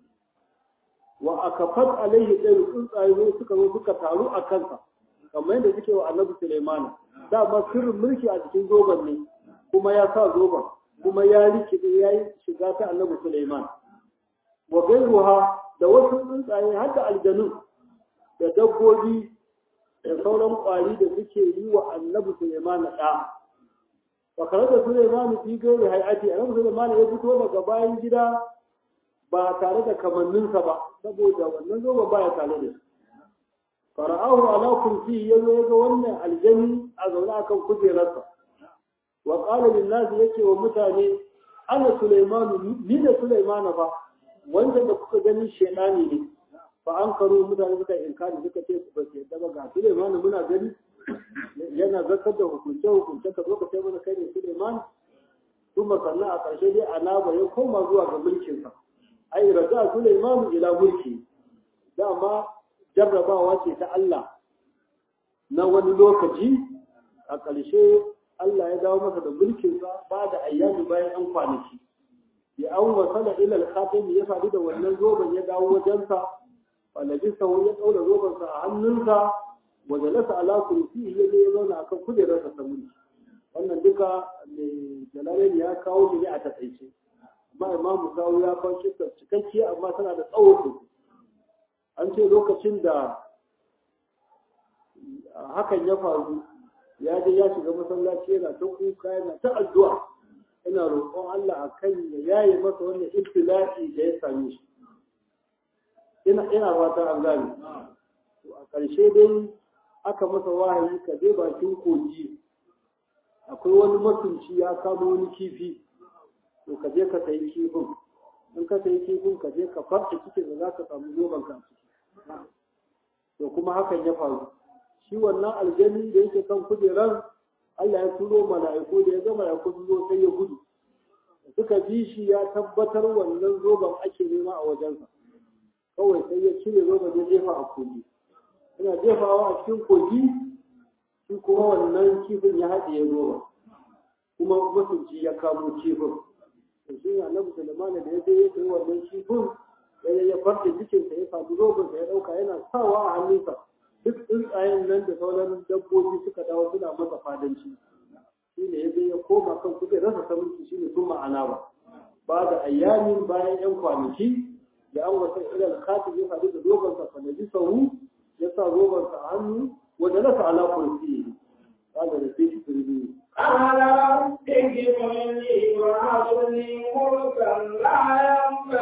[SPEAKER 1] wa akafat alaihi ɗaya tsuntsaye suka zo suka taru a kansa kamar yadda suke wa annabi Sulaiman dama sirrin mulki a cikin zoban ne kuma ya sa zoban kuma ya rikide ya yi shiga ta annabi Sulaiman wa gairuha da wasu tsuntsaye har da aljanu da dabbobi da sauran kwari da suke yi wa annabi Sulaiman da wa kare da Sulaiman fi gairi hayati annabi Sulaiman ya fito daga bayan gida ba tare da kamanninsa ba saboda wannan zoban baya tare da shi fara'ahu ala kursi yazo yaga wannan aljani a zaune akan kujerarsa wa qala lin nas yake wa mutane ana sulaiman ni da sulaiman fa wanda da kuka gani shedani ne fa an karo mutane suka inkari suka ce ba su yadda ba ga sulaiman muna gani yana zakar da hukunce hukunce ka zo ka ce mana kai ne sulaiman kuma sannan a ƙarshe dai anaba ya koma zuwa ga mulkinsa ai raja sulaiman ila mulki dama jarrabawa ce ta Allah na wani lokaci a ƙarshe Allah ya dawo masa da mulkinsa ba da ayyami bayan an kwanaki ya an wasala ila al ya faɗi da wannan zoben ya dawo wajensa falabisa ya ɗaura zobensa a hannunsa wa jalasa ala kursi ya je ya zauna akan kujerarsa ta mulki wannan duka mai jalalai ya kawo shi ne a taƙaice amma imamu kawo ya kawo shi cikakkiya amma tana da tsawo an ce lokacin da hakan ya faru ya je ya shiga masallaci yana ta kuka yana ta addu'a ina roƙon Allah a kan ya yaye masa wannan ibtila'i da ya same shi ina ina fata an gane to a ƙarshe dai aka masa wahayi ka je bakin kogi akwai wani masunci ya kama wani kifi to ka je ka sayi kifin in ka sayi kifin ka je ka farce cikin da za ka samu zoben ka to kuma hakan ya faru shi wannan aljani da yake kan kujerar Allah ya turo mala'iku da ya ga mala'iku sun zo sai ya gudu suka bi shi ya tabbatar wannan zoben ake nema a wajensa kawai sai ya cire zoben ya jefa a kogi yana jefawa a cikin kogi shi kuma wannan kifin ya haɗe zoben kuma masunci ya kamo kifin to shi ne annabi sulaiman da ya je ya kai wannan kifin ya ya farce jikinsa ya samu zobensa ya ɗauka yana sawa a hannunsa duk tsuntsayen nan da sauran dabbobi suka dawo suna masa fadanci shi ne ya je ya koma kan kuɗi rasa ta mulki shi ne sun ma'ana ba ba da ayyamin bayan yan kwanaki da an wasa ilal khatib ya faɗi da zobensa fa naji sahu ya sa zobensa a hannu wanda nasa ala kursi قال رفيق تربيه
[SPEAKER 2] قال رب اجعلني وهب لي ملكا لا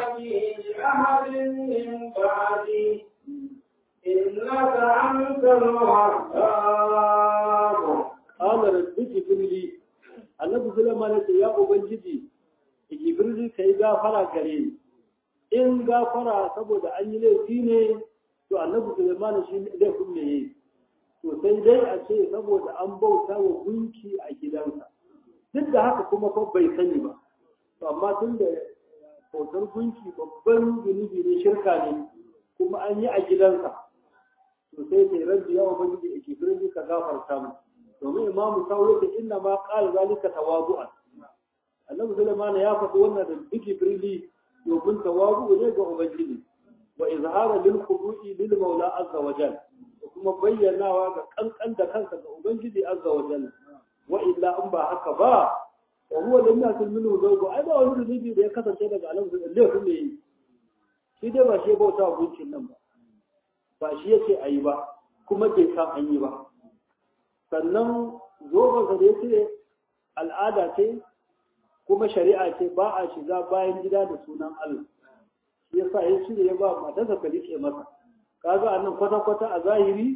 [SPEAKER 2] الوهاب
[SPEAKER 1] qala rabbi jibrili annabi sulaiman ya ce ya ubangiji jibrili kai gafara gare ni in gafara saboda an yi laifi ne to annabi sulaiman shi laifin ne yayi to sai dai a ce saboda an bauta wa gunki a gidansa duk da haka kuma fa bai sani ba to amma tun da bautar gunki babban zunubi ne shirka ne kuma an yi a gidansa to sai sai rabbi ya ubangiji a jibrili ka gafarta mu domin imamu sauro da inna ma qala zalika tawadu'an annabi sulaiman ya faɗi wannan da jibrili domin tawazu ne ga ubangiji wa izhara lil khudu'i lil maula azza wa jalla da kuma bayyanawa ga kankan da kansa ga ubangiji azza wa jalla wa illa in ba haka ba wa huwa lam yakun minhu zawgu ai ba wani zunubi da ya kasance daga annabi sallallahu alaihi wasallam shi dai ba shi bauta wa gunkin nan ba ba shi yake ayi ba kuma bai san an yi ba sannan zobansa da yake al'ada ce kuma shari'a ce ba a shiga bayan gida da sunan Allah shi yasa ya shirya ya ba matarsa ka rike masa kaga a nan kwata-kwata a zahiri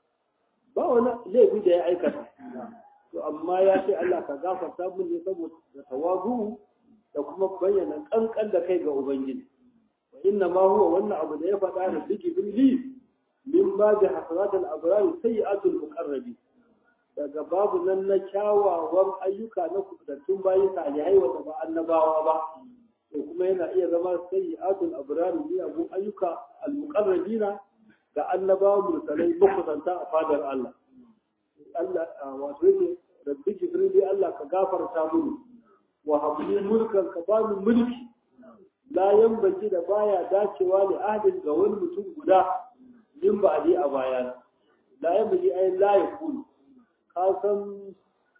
[SPEAKER 1] ba wani laifi da ya aikata to amma ya ce Allah ka gafarta mun ne saboda tawazu da kuma bayyana kankan da kai ga ubangiji wa inna ma huwa wannan abu da ya faɗa da biki billi min ba da hasratul abrar sayyi'atul muqarrabi daga babu nan na kyawawan ayyuka na kubutattun bayi salihai wanda ba annabawa ba to kuma yana iya zama sayyi'atul abrar ne abun ayyuka al-muqarrabina ga annabawa mursalai makusanta a fadar Allah Allah wato yake rabbi jibril Allah ka gafarta mini wa habli mulkan ka bani mulki la yanbaki da baya dacewa li ahdin ga wani mutum guda min ba a a baya la yanbaki ay la yakun ka san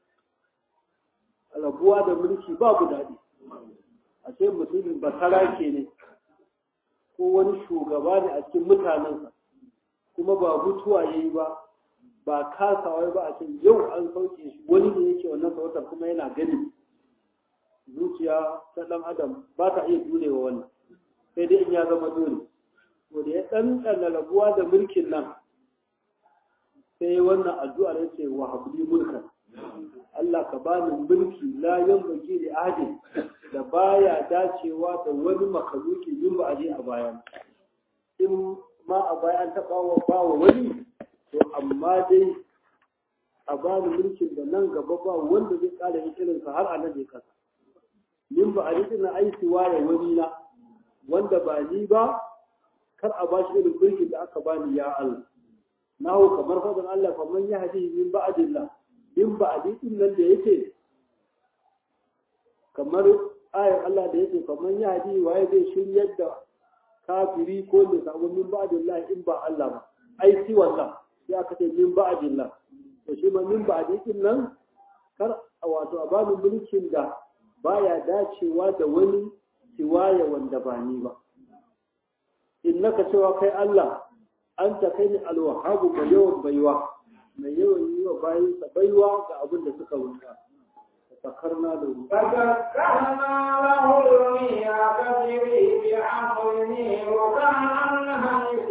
[SPEAKER 1] rabuwa da mulki babu daɗi a ce mutumin basara ke ne ko wani shugaba ne a cikin mutanensa kuma ba mutuwa ya yi ba ba kasawa ba a ce yau an sauke shi wani ne yake wannan sarautar kuma yana gani zuciya ta ɗan adam ba ta iya jurewa wannan sai dai in ya zama dole to da ya ɗanɗana rabuwa da mulkin nan sai wannan addu'ar ya ce wa habli mulkan Allah ka bani mulki la yanbaghi li ahadin da baya dacewa da wani makaluki yin ba aje a bayan in ma a baya an taɓa wa bawa wani to amma dai a bani mulkin da nan gaba ba wanda zai ƙara yin irinsa har a nan zai kasa min ba a yi na aiki waye wani na wanda ba ni ba kar a bashi irin mulkin da aka bani ya Allah nahu kamar fadin Allah fa man yahdi min ba'dillah min ba'di din nan da yake kamar ayar Allah da yake fa man yahdi waye zai shiryar da kafiri ko da samu min ba'dillah in ba Allah ba ai si wannan sai aka ce min ba'dillah to shi ma min ba'di din nan kar wato a bani mulkin da baya dacewa da wani siwaya wanda ba ni ba innaka cewa kai Allah an ta kai ni alwahabu mai yawan baiwa mai yawan yi wa bayansa baiwa ga abin da suka wuta sakarna da ruwa
[SPEAKER 2] فذكرنا له المياه تجري بأمره وكان حيث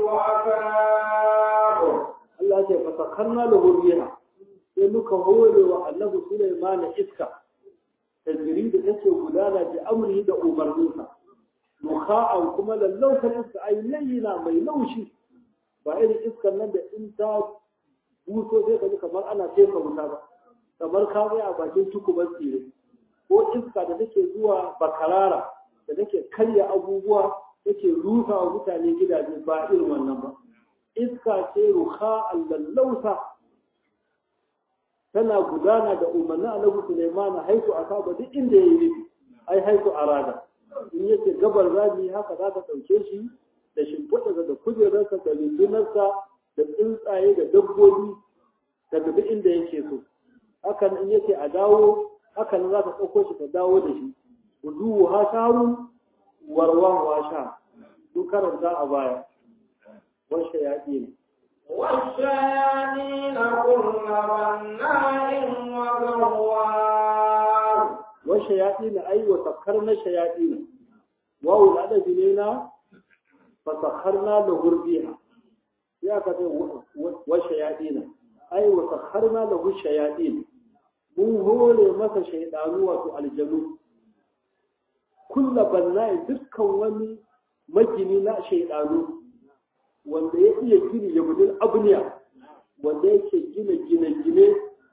[SPEAKER 2] أتاه
[SPEAKER 1] Allah ce fa sakarna da ruwa sai muka hore wa annabi Sulaiman iska tajiri da take gudana da amri da umarninsa mukha'an kuma lallausan iska ai layyina mai laushi ba irin iskan nan da in ta buso sai ka ji kamar ana tefa wuta ba kamar ka tsaya a bakin tukubar tsire ko iska da take zuwa bakarara da take karya abubuwa take rusa wa mutane gidaje ba irin wannan ba iska ce ruha lallausa tana gudana da umarnin annabi Sulaiman haitu asaba duk inda yayi nufi ai haitu arada in yace gabar rami haka za ka ɗauke shi da shimfiɗa da kujerarsa da rundunarsa da tsuntsaye da dabbobi da duk inda yake so hakan in yace a dawo hakan za ka ɗauko shi ka dawo da shi wuduhu ha sharu warwahu ha sha duk karanta a baya washe yaƙi ne
[SPEAKER 2] والشياطين كل بناء وغوار
[SPEAKER 1] washe yaƙi ne ai wa sakkar na shayaɗi ne wawu da adabi ne na fa sakkarna da hurbiha ya ka ce wa shayadina ai wa sakharna lahu shayadin mun hore masa shaydanu wato aljanu kulla banna'i dukkan wani magini na shaydanu wanda ya iya gini ya gudun abniya wanda yake gina gine-gine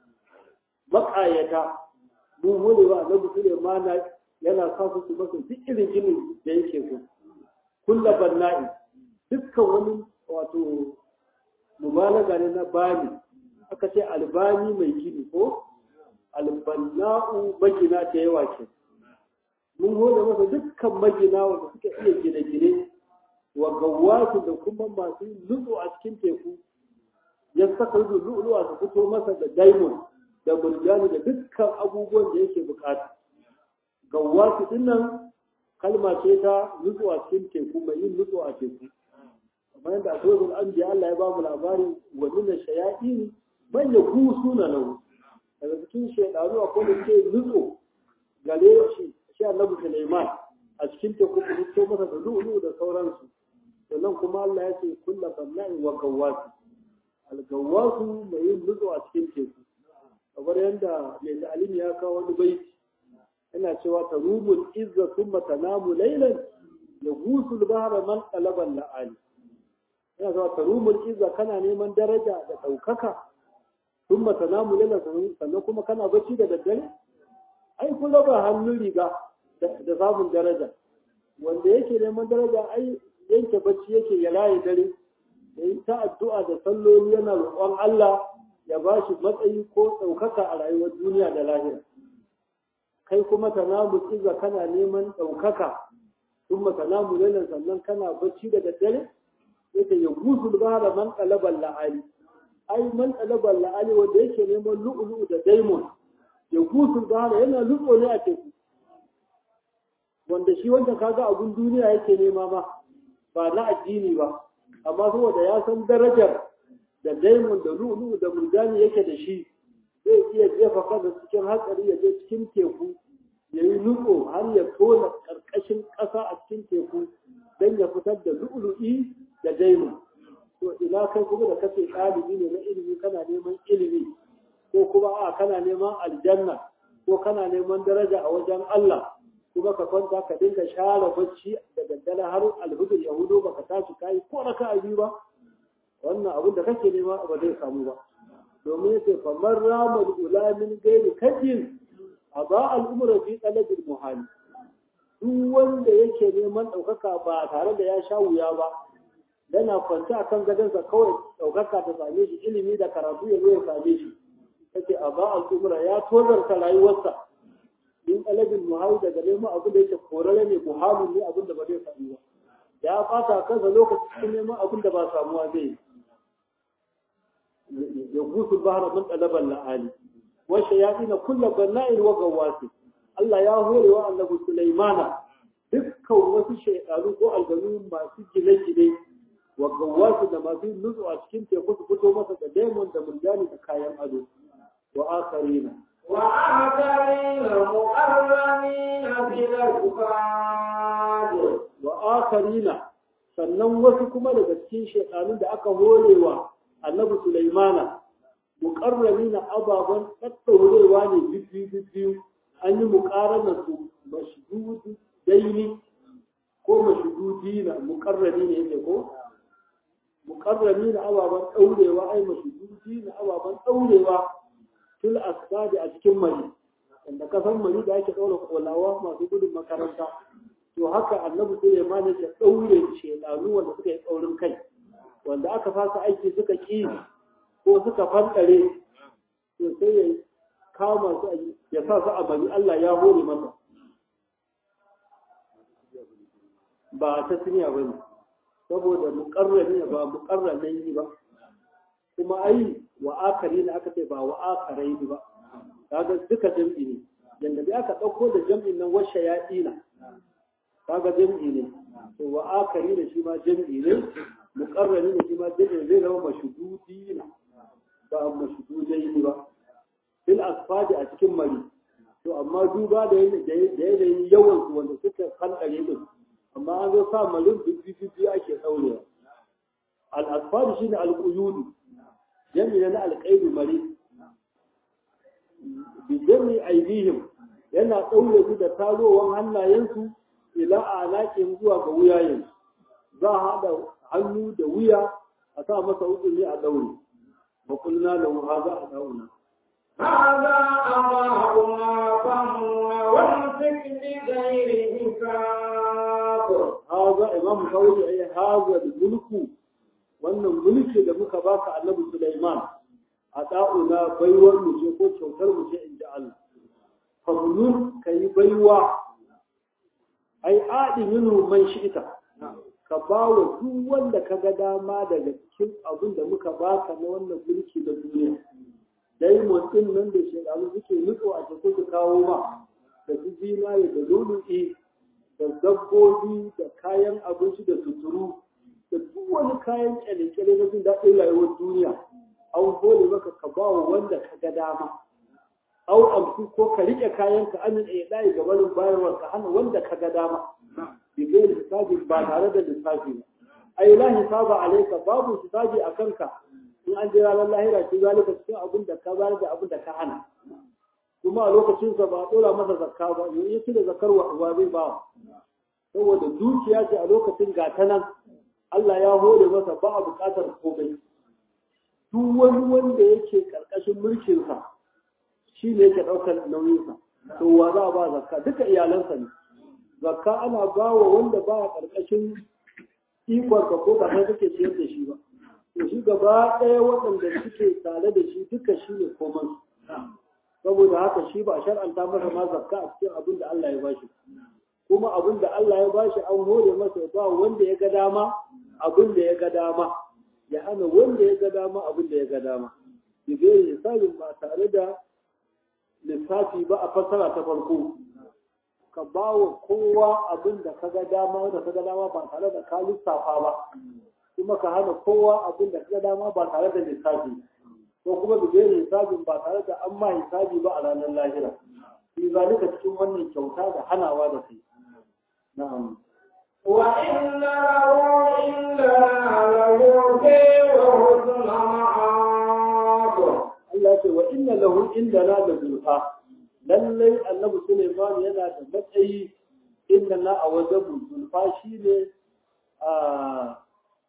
[SPEAKER 1] makayata mun hore wa annabi Sulaiman yana sa su su masa duk irin ginin da yake so kulla banna'i dukkan wani wato mubalaga ne na bani aka ce albani mai gini ko albanna'u magina ta yawa ke mun hore masa dukkan magina wanda suka iya gine-gine wa gawatu da kuma masu nutsu a cikin teku ya saka lu'lu'a su fito masa da diamond da murjani da dukkan abubuwan da yake bukata gawatu dinnan kalma ce ta nutsu a cikin teku mai yin nutsu a teku kamar yadda a tsohon an biya Allah ya ba mu labarin wa nuna shayaɗi man ya kusu na lahu daga cikin shaiɗanu akwai da ke nutso gare shi shi annabi Sulaiman a cikin teku ku fito masa da lu'lu da sauransu sannan kuma Allah ya ce kulla banna'in wa gawwatu al-gawwatu mai yin nutso a cikin teku kamar yadda mai ta'alim ya kawo wani baiti yana cewa tarubul izza thumma tanamu laylan yagusul bahra man talaba la'ali yana cewa tarubul izza kana neman daraja da daukaka thumma tanamu laylan sannan kuma kana bacci da daddare ai kun raba hannun riga da samun daraja wanda yake neman daraja ai yanke bacci yake ya laye dare yayi ta addu'a da salloli yana roƙon Allah ya ba shi matsayi ko ɗaukaka a rayuwar duniya da lahira kai kuma ta namu tsiza kana neman ɗaukaka sun mata namu lalan sannan kana bacci da daddare yake ya gusu ba da man ɗalabar la'ali ai man ɗalabar la'ali wanda yake neman lu'ulu da daimon ya gusu ba da yana lutso ne a teku wanda shi wanda kaga abun duniya yake nema ma ba na addini ba amma saboda ya san darajar da daimon da lu'lu da murjani yake da shi zai iya jefa kansa cikin hatsari ya je cikin teku ya yi nutso har ya tona ƙarƙashin ƙasa a cikin teku don ya fitar da lu'lu'i da daimon to ina kai kuma da kace ɗalibi ne na ilimi kana neman ilimi ko kuma a kana neman aljanna ko kana neman daraja a wajen Allah kuma ka kwanta ka dinga share bacci da daddare har alhudur ya hudu baka tashi kai ko raka'a biyu ba wannan abin da kake nema ba zai samu ba domin yace famar ramal ulamin gairi kajin a ba al'umra fi talabil muhali duk wanda yake neman ɗaukaka ba tare da ya sha wuya ba yana kwance a kan gadonsa kawai ɗaukaka ta same shi ilimi da karatu ya zo ya same shi kace a ba al'umra ya tozarta rayuwarsa in talabil muhali daga neman abin da yake korare ne muhalin ne abin da ba zai samu ba ya fata kansa lokacin neman abin da ba samuwa zai yi يغوث البحر من طلب اللعالي والشياطين كل بناء وغواص Allah ya hore wa annabi Sulaimana dukkan wasu shaytanu ko aljanu masu gine-gine wa gawasu da masu nutsu a cikin teku su fito masa da daimon da murjani da kayan ado wa akharina
[SPEAKER 2] wa akharina mu'arramina fil asfad
[SPEAKER 1] wa akharina sannan wasu kuma daga cikin shaytanun da aka horewa annabi Sulaimana muƙarrami na ababen tattaurewa ne bibbiyu an yi muƙarana su mashudu daini ko mashudu na muƙarrami ne yake ko muƙarrami na ababen ɗaurewa ai mashudu na ababen ɗaurewa fil asbadi a cikin mari wanda kasan mari da ake ɗaura kolawa masu gudun makaranta to haka annabi Sulaiman ya ɗaure shedanu wanda suka yi tsaurin kai wanda aka fasa aiki suka ƙi ko suka fankare to sai ya kama su ya sa su a bani Allah ya hore masa ba ta siniya ba ne saboda muƙarrani ba muƙarrani ba kuma ai wa akari ne aka ce ba wa akarai ne ba kaga duka jam'i ne yanda bai aka ɗauko da jam'in nan washe ya ɗina kaga jam'i ne to wa akari ne shi ma jam'i ne muƙarrani ne shi ma jam'i zai zama mashududi ne ba mashududai ne ba fil asfadi a cikin mari to amma duba da yanayin yawan su wanda suka kankare din amma an zo sa marin bibbi ake ɗaurewa al-asfar shine al-quyud jami'a na al-qaid mari bi jami aidihim yana daure su da tarowan hannayensu ila alaƙin zuwa ga wuyayen za a haɗa hannu da wuya a sa masa hukumi a daure ba kulna lahu haza a dauna
[SPEAKER 2] هذا أضاعنا فمن وامسك بغير حساب
[SPEAKER 1] haza imam kawai ai haza da mulku wannan mulki da muka baka annabi Sulaiman a da'una baiwar mu ce ko kyautar mu ce inda Allah fadlun kai baiwa ai adi minhu man shi'ita ka ba wa duk wanda ka ga dama daga cikin abin da muka baka na wannan mulki na duniya dai mutum nan da shekaru suke nutso a cikin su kawo ma da su zinare da lulu'i da dabbobi da kayan abinci da suturu da duk wani kayan kyale-kyale na jin daɗin rayuwar duniya an hole maka ka ba wa wanda ka ga dama au amsu ko ka riƙe kayan ka an ɗaya ɗaya ga barin bayarwa ka hana wanda ka ga dama bigayen hisabi ba tare da lissafi ba ai la hisaba alaika babu hisabi a kanka in an jira ran lahira shi zalika cikin abin da ka bayar da abin da ka hana kuma a lokacin sa ba a dora masa zakka ba ne yake da zakar wa zai ba saboda dukiya ce a lokacin gata nan Allah ya hore masa ba a buƙatar komai duk wani wanda yake karkashin mulkin sa shi ne yake ɗaukar nauyin sa to wa za a ba zakka duka iyalansa ne zakka ana ba wa wanda ba a karkashin ikon ka ko ba kai kake ciyar da shi ba to shi gaba ɗaya waɗanda suke tare da shi duka shi ne koman saboda haka shi ba a shar'anta masa ma zakka a cikin abin da Allah ya bashi kuma abin da Allah ya bashi an hore masa ya ba wanda ya ga dama abin da ya ga dama ya hana wanda ya ga dama abin da ya ga dama bigayar hisabin ba tare da lissafi ba a fassara ta farko ka ba wa kowa abin da ka ga dama wanda ka ga dama ba tare da ka lissafa ba kuma ka hana kowa abin da ka ga dama ba tare da lissafi ko kuma bigayar hisabin ba tare da an ma hisabi ba a ranar lahira fi zalika cikin wannan kyauta da hanawa da kai na'am
[SPEAKER 2] وإن له إلا لملكي وحسن معاب
[SPEAKER 1] Allah ce wa inna lahu indana da zulfa lallai annabi Sulaiman yana da matsayi inda na a wajen zulfa shine a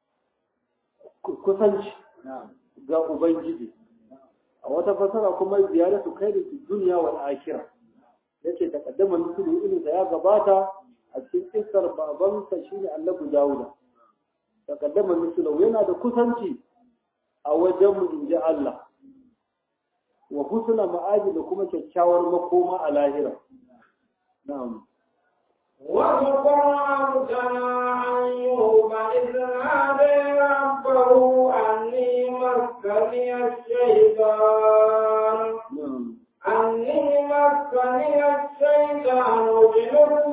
[SPEAKER 1] kusanci ga ubangiji a wata fasara kuma ziyaratu khairu fi dunya wal akhirah yace taqaddama nusulu irin da ya gabata a cikin kissar babansa shine annabi Dawuda taqaddama nusulu yana da kusanci a wajen mu inji Allah wa husna ma'aji da kuma kyakkyawar makoma a lahira na'am
[SPEAKER 2] واذكر عبدنا أيوب إذ نادى ربه أني مسني الشيطان
[SPEAKER 1] na'am
[SPEAKER 2] أني مسني الشيطان بنصب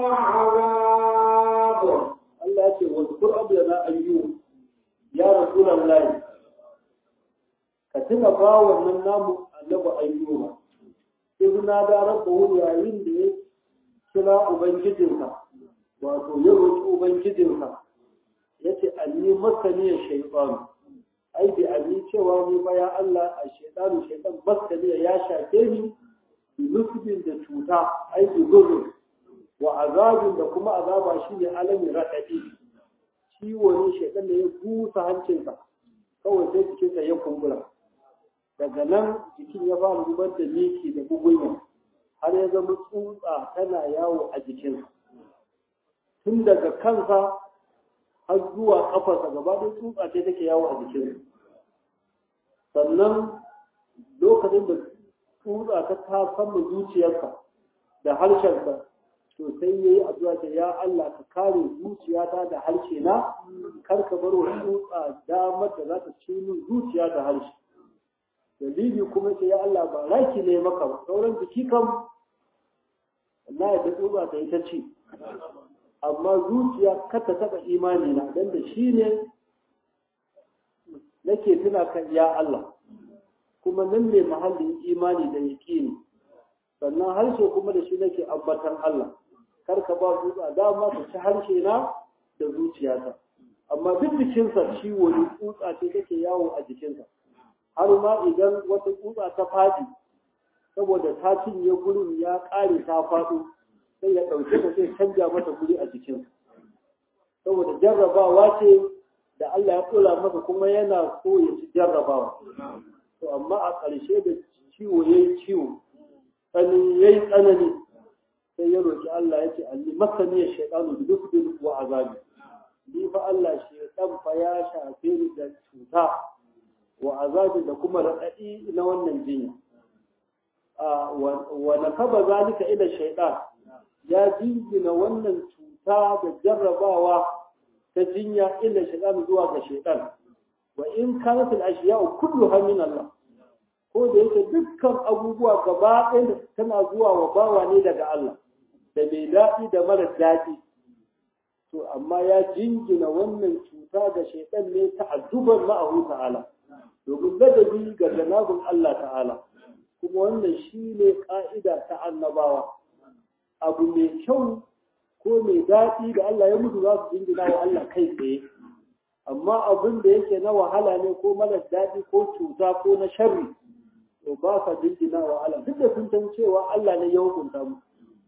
[SPEAKER 2] وعذاب
[SPEAKER 1] Allah ya ce wa zkur abdana ayyub ya rasulullahi ka tuna ba wannan namu annabi ayyuba ibna da rabbahu yayin da ya kira ubangijinsa wato ya roki ubangijinsa yace anni masani shaytan ai bi abi cewa ni fa ya Allah a shaytanu shaytan masani ya shafe ni bi nusbin da cuta ai bi gurur wa azabin da kuma azaba shine alami raɗaɗi ciwo ne shaidan da ya busa hancinsa kawai sai jikinsa ya kumbura daga nan jikin ya fara zubar da miki da bugunya har ya zama tsutsa tana yawo a jikinsa tun daga kansa har zuwa kafarsa gaba ɗaya tsutsa ce take yawo a jikinsa sannan lokacin da tsutsa ta ta sama zuciyarsa da harshensa to sai yayi addu'a ta ya Allah ka kare zuciyata da harshe na kar ka bar wa tsutsa damar da za ta ci min zuciya da harshe dalili kuma ce ya Allah ba raki ne maka ba sauran jiki kam Allah ya ta tsutsa ta yi ta ci amma zuciya kar ta taɓa imani na dan da shi ne nake tuna kan ya Allah kuma nan ne mahallin imani da yaƙini sannan harshe kuma da shi nake ambatan Allah kar ka ba su dama ta ci harshe na da zuciyata amma duk jikinsa ciwo ne tsutsa ce take yawo a jikinsa har ma idan wata tsutsa ta faɗi saboda ta cinye gurin ya ƙare ta faɗo sai ya ɗauke ta sai canja mata guri a jikinsa saboda jarrabawa ce da Allah ya tsora masa kuma yana so ya ci jarrabawa to amma a ƙarshe da ciwo ya yi ciwo tsanani ya yi tsanani sai ya roƙi Allah ya ce alli masani ya shaɗanu da duk wa azabi ni fa Allah shaitan fa ya shafe ni da cuta wa azabi da kuma raɗaɗi na wannan jinya wa nakaba zalika ila shaitan ya jingina wannan cuta da jarrabawa ta jinya illa shaitan zuwa ga shaitan wa in kanat al ashiya'u kulluha min Allah ko da yake dukkan abubuwa gaba ɗaya tana zuwa wa bawa ne daga Allah da mai daɗi da mara daɗi to amma ya jingina wannan cuta ga shaitan ne ta'adduban ma'ahu ta'ala domin ladabi ga janabin Allah ta'ala kuma wannan shine ka'ida ta annabawa abu mai kyau ko mai daɗi da Allah ya mutu za su jingina wa Allah kai tsaye amma abin da yake na wahala ne ko mara daɗi ko cuta ko na sharri to ba sa jingina wa Allah duk da sun san cewa Allah ne ya hukunta mu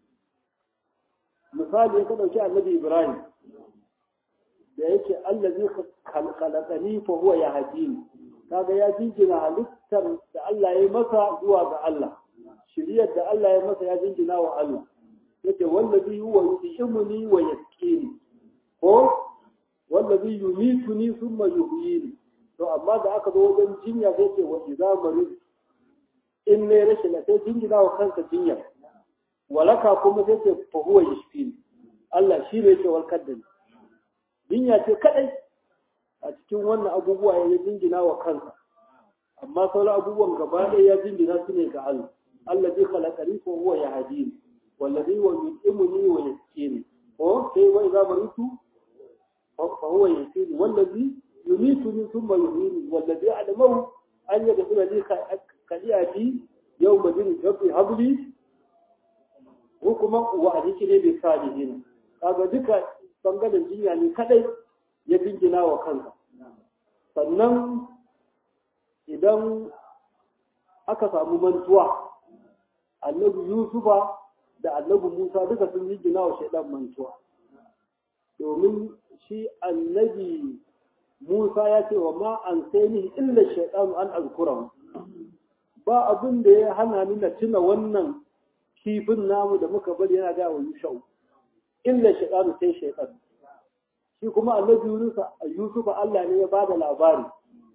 [SPEAKER 1] misali ya ka ɗauki annabi Ibrahim da yake Allah zai khalaqani fa huwa yahdini kaga ya jingina halittar da Allah ya masa zuwa ga Allah shiriyar da Allah ya masa ya jingina wa Allah yake wallazi huwa yu'imuni wa yaskini ko wallazi yumituni thumma yuhyini to amma da aka zo wajen jinya sai ce wa idza marid in ne rashin sai jingina wa kansa jinya walaka kuma sai ce fa huwa yashfini Allah shi ne yake warkar da ni jinya ce kadai a cikin wannan abubuwa ya jingina wa kansa amma sauran abubuwan gaba ɗaya ya jingina su ne ga Allah Allah zai khalaqani fa huwa yahdini wallazi wa yu'imuni wa yaskini ko sai wa idza maritu fa huwa yasini wallazi yumituni thumma yuhyini wallazi a'lamu an yaghfira li khali'ati yawma din rabbi habli hukuma wa adikini bi salihin kaga duka bangaren jinya ne kadai ya jingina wa kansa sannan idan aka samu mantuwa annabi yusufa da annabi musa duka sun jingina wa shaidan mantuwa domin shi annabi musa ya ce wa ma an sai ni illa shaidan an azkuran ba abin da ya hana ni na tuna wannan kifin namu da muka bari yana ga wa yushau illa shaidan sai shaidan shi kuma annabi Yusuf Allah ne ya ba da labari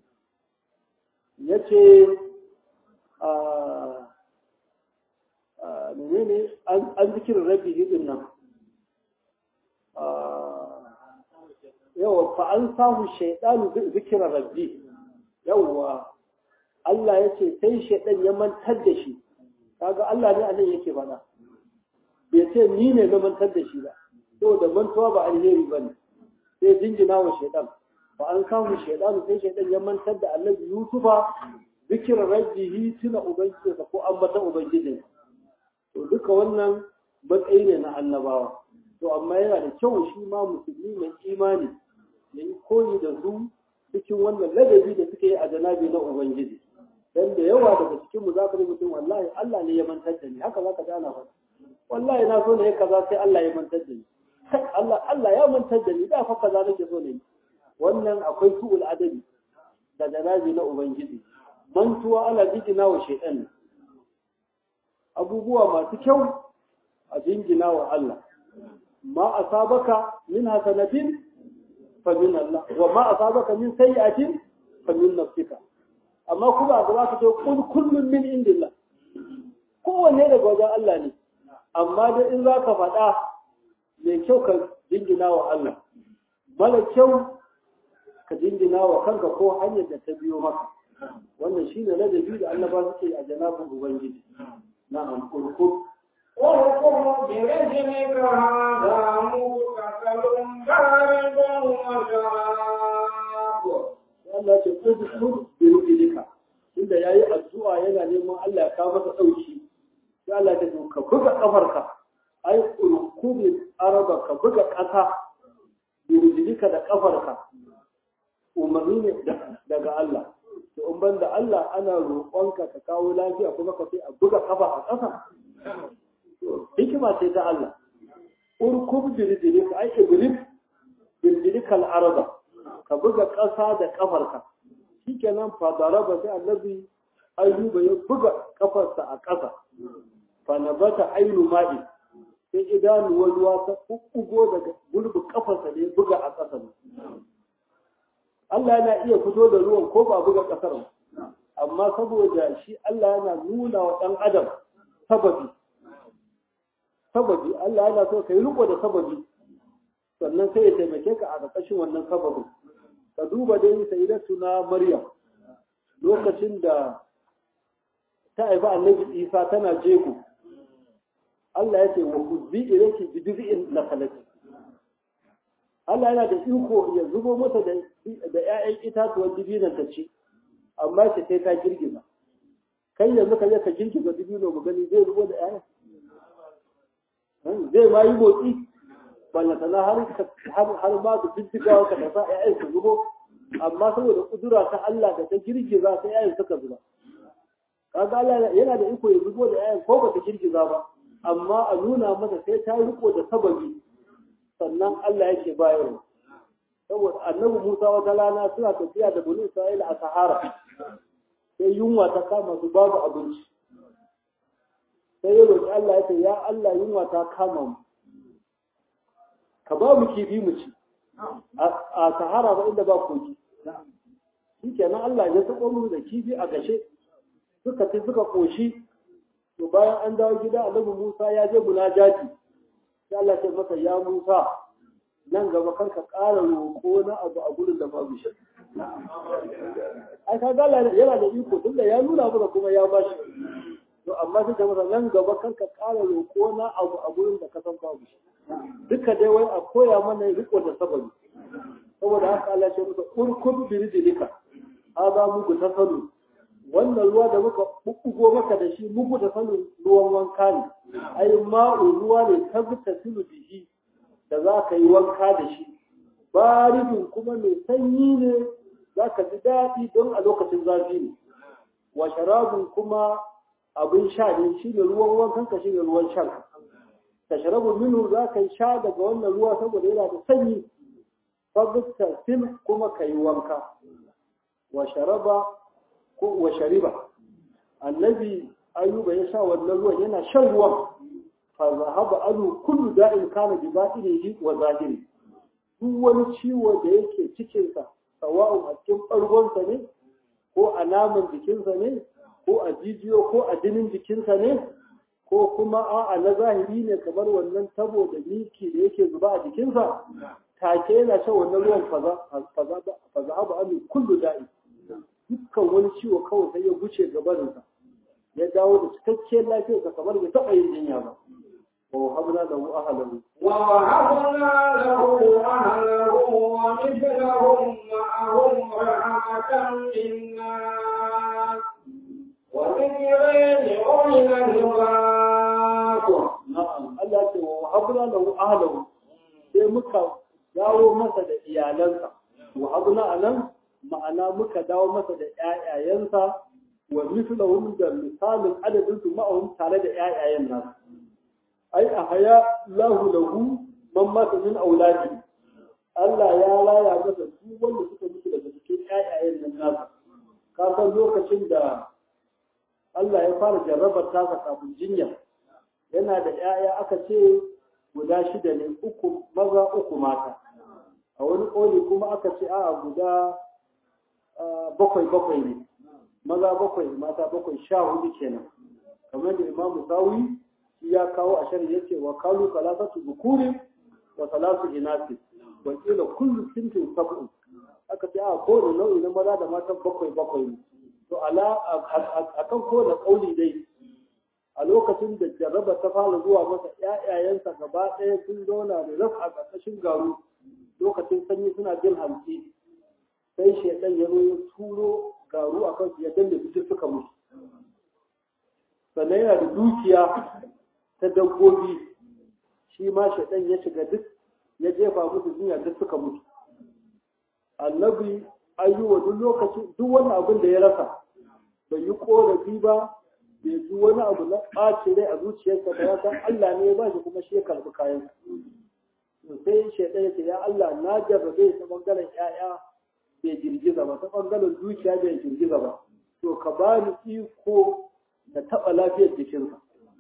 [SPEAKER 1] ya ce menene an zikirin rabi hidin nan yawa fa an samu shaidanu zikirin rabbi yawa Allah ya ce sai shaidan ya mantar da shi kaga Allah ne anan yake bana bai ce ni ne na mantar da shi ba saboda mantuwa ba alheri ba ne sai jingina wa shaidan ba an samu shaidan sai shaidan ya mantar da annabi yusufa zikirar rabbihi tuna ubangijinsa ko ambata ubangijin to duka wannan matsayi ne na annabawa to amma yana da kyau shi ma musulmi mai imani ya yi koyi da su cikin wannan ladabi da suke yi a janabi na ubangiji dan da yawa daga cikin mu zaka mutum wallahi Allah ne ya mantar da ni haka zaka ji ana faɗa wallahi na so ne kaza sai Allah ya mantar da ni Allah Allah ya mantar da ni da fa kaza nake so ne wannan akwai su'ul adabi da janabi na ubangiji mantuwa ala jingina wa shaytan abubuwa masu kyau a jingina wa Allah ma asabaka min hasanatin fa min Allah wa ma asabaka min sayyi'atin fa min nafsika amma kuma a gaba ka ce kun kullum min indillah kowanne daga wajen Allah ne amma dai in za ka faɗa mai kyau ka jingina wa Allah mara kyau ka jingina wa kanka ko hanyar da ta biyo maka wannan shine ladabi da Allah ba suke a janabin ubangiji na'am kurkur
[SPEAKER 2] اركض برجلك هذا مغتسل بارد وشراب
[SPEAKER 1] Allah ce kurkur bi rubilika inda yayi addu'a yana neman Allah ya kawo masa dauki sai Allah ya ce ka buga kafarka ai kurkubi araba ka buga kasa bi rubilika da kafarka umarni ne daga Allah to in ban da Allah ana roƙonka ka kawo lafiya kuma ka sai a buga kafa a ƙasa hikima ce ta Allah urkub birdiri ka ai iblis birdiri kal arda ka buga ƙasa da kafarka shikenan fa daraba sai annabi ayyuba ya buga kafarsa a ƙasa fa nabata ainu ma'i sai idanuwar ruwa ta kukkugo daga gurbin kafarsa da ya buga a ƙasa Allah yana iya fito da ruwan ko ba buga ƙasar ba amma saboda shi Allah yana nuna wa ɗan adam sababi sababi Allah yana so ka yi riko da sababi sannan sai ya taimake ka a ƙarƙashin wannan sababin ka duba dai sayyidatu na Maryam lokacin da ta haifi annabi Isa tana jego Allah ya ce wa kuzbi ilayki bi diz'in nakhlati Allah yana da iko ya zubo mata da da ƴaƴan itatuwan dibinan ta ci amma ce sai ta girgiza kai yanzu ka je ka girgiza dibino mu gani zai zubo da ƴaƴan zai ma yi motsi ballantana har har ma da bincikawa ka da sa ƴaƴan su zubo amma saboda kudura ta Allah da ta girgiza sai ƴaƴan suka zuba kaga Allah yana da iko ya zubo da ƴaƴan ko ba ta girgiza ba amma a nuna mata sai ta riko da sababi sannan Allah yake bayarwa saboda annabi Musa wata rana suna tafiya da bani Isra'ila a Sahara sai yunwa ta kama su babu abinci sai ya roƙi Allah ya ce ya Allah yunwa ta kama mu ka ba mu kifi mu ci a Sahara ba inda ba kogi shi kenan Allah ya sako mu da kifi a gashe suka ci suka koshi to bayan an dawo gida annabi Musa ya je munajati sai Allah ya masa ya Musa nan gaba kar ka ƙara roƙo na abu a gurin da babu shi ai ka gala yana da iko tunda ya nuna maka kuma ya bashi to amma sai ta masa nan gaba kar ka ƙara roƙo na abu a gurin da ka san babu shi duka dai wai a koya mana riko da sababi saboda haka Allah ya masa urkub birijilika hada muku tasalu wannan ruwa da muka bubbugo maka da shi muku da sanin ruwan wanka ne ai ma'u ruwa ne tabbata tilu bihi da za ka yi wanka da shi baridin kuma mai sanyi ne za ka ji daɗi don a lokacin zafi ne wa sharabun kuma abin sha ne shi ne ruwan wankan ka shi ne ruwan shan ka sharabu minu za ka yi sha daga wannan ruwa saboda yana da sanyi tabbata sil kuma ka yi wanka wa sharaba ko wa shariba annabi ayuba ya sha wannan ruwan yana shan ruwan fa zahaba anu kullu da'in kana bi batinihi wa zahiri duk wani ciwo da yake cikin sa sawa'un a cikin bargonsa ne ko a naman jikinsa ne ko a jijiyo ko a jinin jikinsa ne ko kuma a'a na zahiri ne kamar wannan tabo da miki da yake zuba a jikinsa take yana shan wannan ruwan fa zahaba anu kullu da'in dukkan wani ciwo kawai sai ya guce gabaninsa ya dawo da cikakkiyar lafiyarsa kamar bai taɓa yin jinya ba wa habna lahu ahlahu
[SPEAKER 2] wa wahabna lahu ahlahu wa mithlahum ma'ahum rahmatan minna wa dhikran li'ulil albab
[SPEAKER 1] na'am Allah ce wa wahabna lahu ahlahu sai muka dawo masa da iyalansa wa habna anan ma'ana muka dawo masa da ƴaƴayensa wa mislahum da misalin adadin su ma'ahum tare da ƴaƴayen nasu ai a haya lahu lahu man mata min auladi Allah ya laya masa su wanda suka mutu daga cikin ƴaƴayen nan nasu ka san lokacin da Allah ya fara jarrabar tasa kafin jinya yana da ƴaƴa aka ce guda shida ne uku maza uku mata a wani ƙoli kuma aka ce a'a guda bakwai bakwai ne maza bakwai mata bakwai sha hudu kenan kamar da imamu sawi shi ya kawo a shari yace wa kalu salasatu zukuri wa salatu inasi wa kila kullu sintin sab'un aka ce a kowane nau'i na maza da mata bakwai bakwai ne to ala akan kowane kauli dai a lokacin da jarraba ta fara zuwa masa ƴaƴayensa gaba ɗaya sun zauna da raf a ƙarƙashin garu lokacin sanyi suna jin hamsi sai shaidan ya zo ya turo garu a kansu ya danne su suka mutu sannan yana da dukiya ta dabbobi shi ma shaidan ya shiga duk ya jefa musu duniya duk suka mutu annabi ayyuwa duk lokacin duk wani abin da ya rasa bai yi korafi ba bai ji wani abu na ɓaci rai a zuciyarsa ba ya san Allah ne ya ba shi kuma shi ya karɓi kayan sai shaidan ya ce ya Allah na jarrabe ta bangaren ƴaƴa bai girgiza ba ta bangaren zuciya bai girgiza ba to ka ba ni iko da taɓa lafiyar jikinsa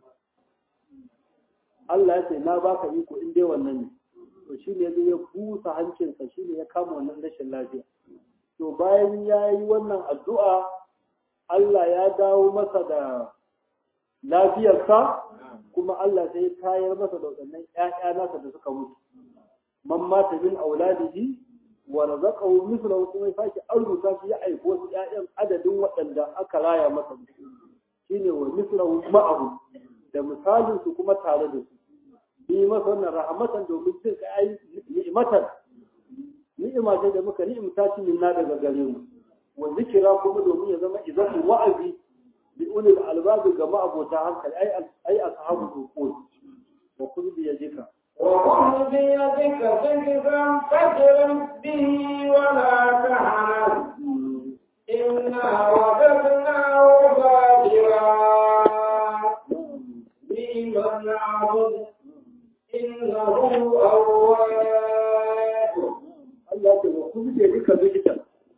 [SPEAKER 1] Allah ya ce na baka iko in dai wannan ne to shi ne zai ya busa hancinsa shi ne ya kama wannan rashin lafiya to bayan ya yi wannan addu'a Allah ya dawo masa da lafiyarsa kuma Allah sai ya tayar masa da waɗannan ‘ya'ya nasa da suka mutu man mata min auladihi wa razaqahu mithlahu kuma ya sake arzuta shi ya aiko wasu ‘ya'yan adadin waɗanda aka raya masa shine wa mithlahu ma'ahu da misalin su kuma tare da su yi masa wannan rahmatan domin jin kai ni'imatan ni'ima ce da muka ni'imta shi minna daga gare mu wa zikira kuma domin ya zama izatu wa'azi bi ulil albab ga ma'abota hankali ai ai ashabu uqul wa kun bi yadika
[SPEAKER 2] وخذ بيدك ضغطا فاضرب به ولا تحنث إنا وجدناه صابرا نعم العبد إنه أواب
[SPEAKER 1] Allah ce wa kun bi yadika zikita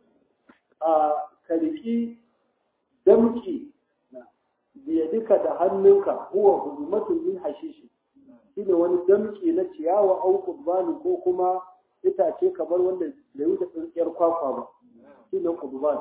[SPEAKER 1] a kariki damki biyadika da hannunka huwa huzumatun min hashishi shine wani damki na ciyawa au qurbani ko kuma itace kamar wanda da wuce tsintsiyar kwakwa ba shine qurban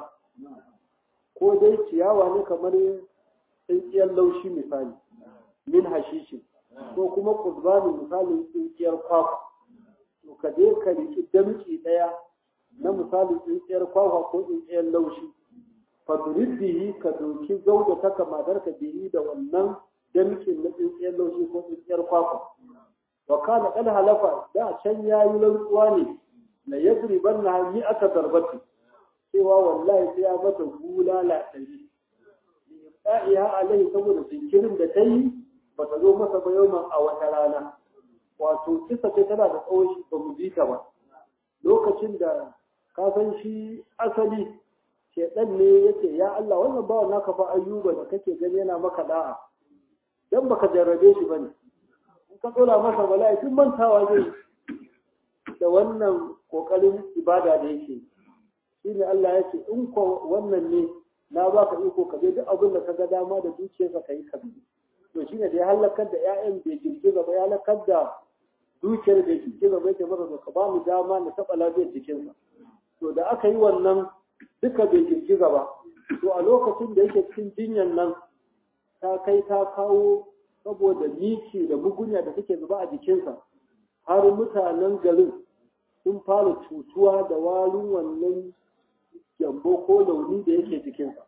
[SPEAKER 1] ko dai ciyawa ne kamar tsintsiyar laushi misali min hashishi ko kuma qurbani misali tsintsiyar kwakwa to ka je ka riki damki daya na misali tsintsiyar kwakwa ko tsintsiyar laushi fadrid bihi ka doki zauda ta kamatar ka bihi da wannan damkin na tsintsiyar laushi ko tsintsiyar kwakwa wa kana kad halafa da can yayi rantsuwa ne la yadriban na mi aka darbati cewa wallahi sai ya mata bulala ɗari da'iha alaihi saboda jinkirin da ta yi ba ta zo masa ba yau a wata rana wato kisa ce tana da tsawon shi ba mu ji ta ba lokacin da ka san shi asali shedan ne yace ya Allah wannan bawa naka fa ayyuba da kake gani yana maka da'a dan baka jarrabe shi bane in ka tsora masa bala'i tun mantawa zai da wannan kokarin ibada da yake shine Allah ya ce in ko wannan ne na baka iko ka duk abin da ka ga dama da zuciyarka kai ka to shine da ya halakar da ƴaƴan bai girgiza ba ya halakar da dukiyar da girgiza bai ke masa ka ba mu dama na taɓa lafiyar jikinsa to da aka yi wannan duka bai girgiza ba to a lokacin da yake cikin jinyan nan ta kai ta kawo saboda miki da mugunya da take zuba a jikinsa har mutanen garin sun fara cutuwa da walin wannan gyambo ko launi da yake jikinsa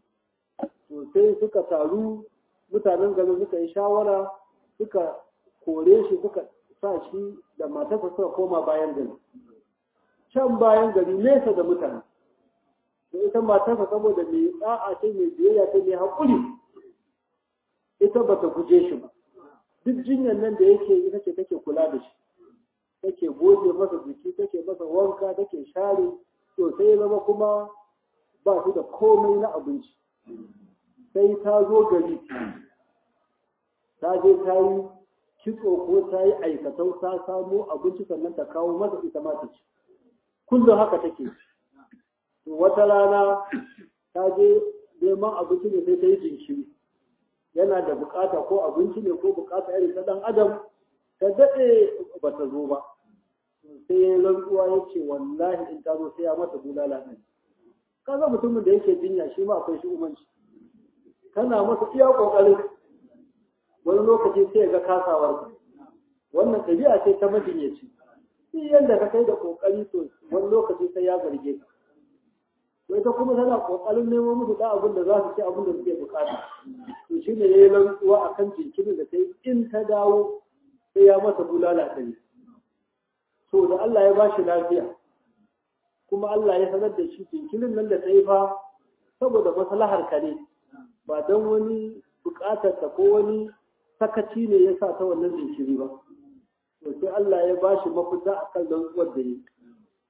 [SPEAKER 1] to sai suka taru mutanen garin suka yi shawara suka kore shi suka sa shi da matarsa suka koma bayan gari can bayan gari nesa da mutane da ita matarsa saboda mai da'a ce mai biyayya ce mai haƙuri ita ba ta guje shi ba duk jinyar nan da yake ita ce take kula da shi take goge masa jiki take masa wanka take share to sai ya zama kuma ba su da komai na abinci sai ta zo gari ta je ta yi kitso ko ta yi aikatau ta samo abinci sannan ta kawo masa ita ma ta ci kullum haka take to wata rana ta je neman abinci ne sai ta yi jinkiri yana da bukata ko abinci ne ko bukata irin ta dan adam ta daɗe ba ta zo ba sai ya rantsuwa ya ce wallahi in ta zo sai ya mata bulala ɗin kaga mutumin da yake jinya shi ma akwai shi umanci kana masa iya ƙoƙarin wani lokaci sai ya ga kasawar wannan ɗabi'a ce ta majinyaci shi yadda ka kai da ƙoƙari to wani lokaci sai ya zarge ka to ita kuma tana ƙoƙarin nemo musu da abin da za su ci abin da suke buƙata to shi ne ya yi rantsuwa a kan jinkirin da ta yi in ta dawo sai ya masa bulala ɗari to da Allah ya ba shi lafiya kuma Allah ya sanar da shi jinkirin nan da ta yi fa saboda maslahar ka ne ba don wani buƙatar ta ko wani sakaci ne ya sa ta wannan jinkiri ba to sai Allah ya ba shi mafita a kan rantsuwar da yi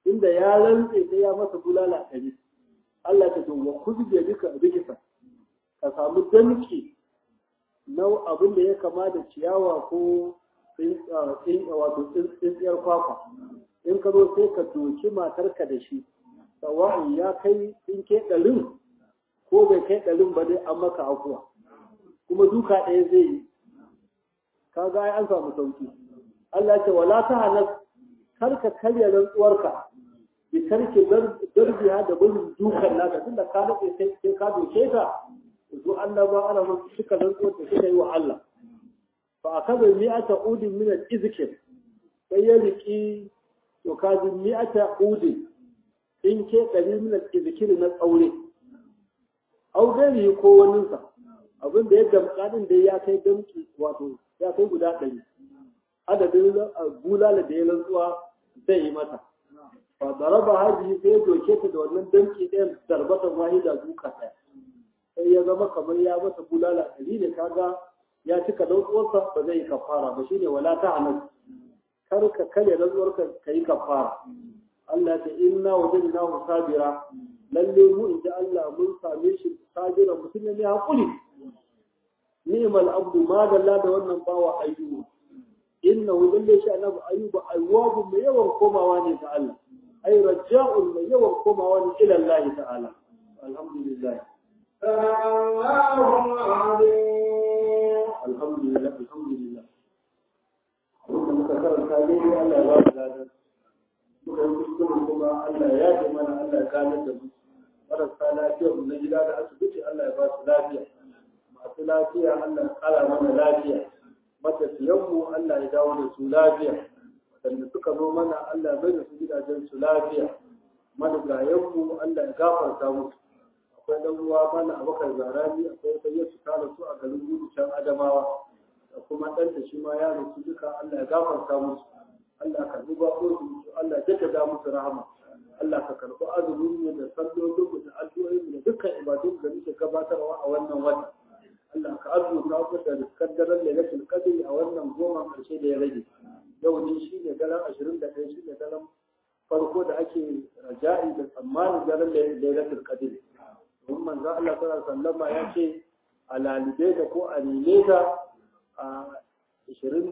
[SPEAKER 1] inda ya rantse sai ya masa bulala ɗari Allah ta wa kuzbe duka rikisa ka samu danki na abin da ya kama da ciyawa ko wato tsintsiyar kwakwa in ka zo sai ka doki matarka da shi sawa'in ya kai in ke ɗarin ko bai kai ɗarin ba dai an maka akuwa kuma duka ɗaya zai yi ka ga an samu sauki Allah ce wala ta hanas kar ka karya rantsuwarka bi tarki darbiya da gudun dukan naka tunda ka daɗe sai ka doke ta to Allah ba ana mun suka rantsuwar da suka yi wa Allah fa akaza mi'ata udin min al-izkir sai ya riki to kaji mi'ata udin in ke ɗari min al-izkir na tsaure au dai ko waninsa abin da ya damƙa din da ya kai damki wato ya kai guda ɗari adadin bulala da ya rantsuwa zai yi mata fa daraba haji sai ya doke ta da wannan damki ɗayan darbatan wahida duka ɗaya sai ya zama kamar ya masa bulala ɗari ne kaga ya cika rantsuwarsa ba zai yi kafara ba shine wala ta hanas kar ka kare rantsuwarka ka yi kafara Allah ta inna wajadnahu sabira lalle mu inda Allah mun same shi sabira mutum ne hakuri ni'mal abdu ma dalla da wannan bawa ayyuba innahu lalle shi annabi ayyuba awwabu mai yawan komawa ne ga Allah ay raja'un mai yawan komawa ne ila Allah ta'ala alhamdulillah alhamdulillah alhamdulillah wanda muka karanta ne Allah ya ba mu ladan muka yi kuskure kuma Allah ya ji mana Allah ya gane da mu marasa lafiya mu na gida da asibiti Allah ya ba su lafiya masu lafiya Allah ya kara mana lafiya matafiyanmu Allah ya dawo da su lafiya waɗanda suka zo mana Allah ya bai da su gidajen su lafiya marigayenmu Allah ya gafarta musu akwai ɗan uwa mana abokan zarani akwai wata yesu ta rasu a garin gudu can adamawa da kuma ɗanta shi ma ya rasu duka Allah ya gafarta musu Allah ka duba su Allah ya jaddada musu rahama Allah ka karɓi azumin mu da sallolin mu da addu'o'in mu da dukkan ibadun da muke gabatarwa a wannan wata Allah ka arzuta ku da riskar daren lailatul qadr a wannan goma karshe da ya rage yau ne shine daren 21 shine daren farko da ake raja'i da tsammanin daren lailatul qadr don manzo Allah sallallahu alaihi wasallam ya ce a lalibe da ko a nile da a 21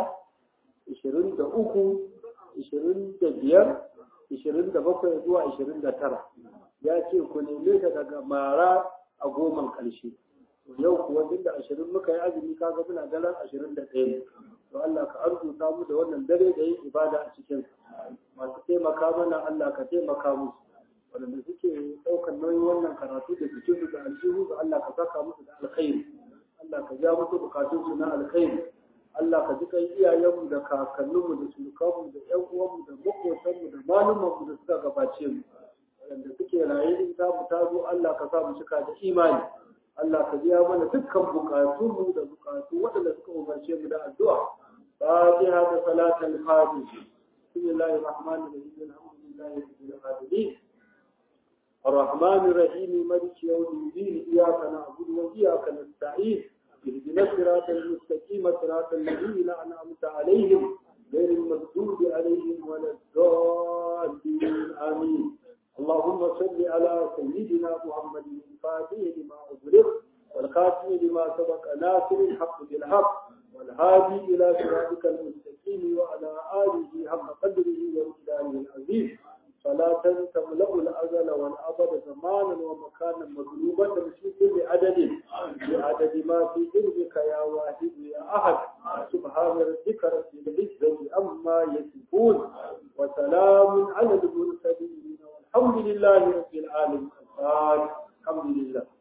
[SPEAKER 1] 23 25 27 zuwa 29 ya ce ku neme ta daga mara a goman ƙarshe yau kuwa duk da ashirin muka yi azumi kaga muna daren ashirin da ɗaya ne to Allah ka arzuta mu da wannan dare da yin ibada a cikin masu taimaka mana Allah ka taimaka musu waɗanda suke ɗaukar nauyin wannan karatu da jikin da aljihu da Allah ka saka musu da alkhairi Allah ka ja musu bukatunsu na alkhairi Allah ka ji kai iyayenmu da kakanninmu da surukanmu da ƴan uwanmu da maƙotanmu da malumanmu da suka gabace mu waɗanda suke raye in ta mu ta zo Allah ka sa mu cika da imani Allah ka biya mana dukkan bukatunmu da bukatu waɗanda suka umarce mu da addu'a fatiha da salatul fatiha bismillahir rahmanir rahim alhamdulillahi rabbil alamin الرحمن الرحيم مالك يوم الدين إياك نعبد وإياك نستعين اهدنا الصراط المستقيم صراط الذين أنعمت عليهم غير المغضوب عليهم ولا الضالين آمين اللهم صل على سيدنا محمد الفاتح لما أغلق والخاتم لما سبق ناصر الحق بالحق والهادي إلى صراطك المستقيم وعلى آله حق قدره ومقداره العظيم صلاة تملأ الأزل والأبد زمانا ومكانا مطلوبا في كل عدد بعدد ما في علمك يا واحد يا أحد سبحان ربك رب العزة عما يصفون وسلام على المرسلين والحمد لله رب العالمين الحمد لله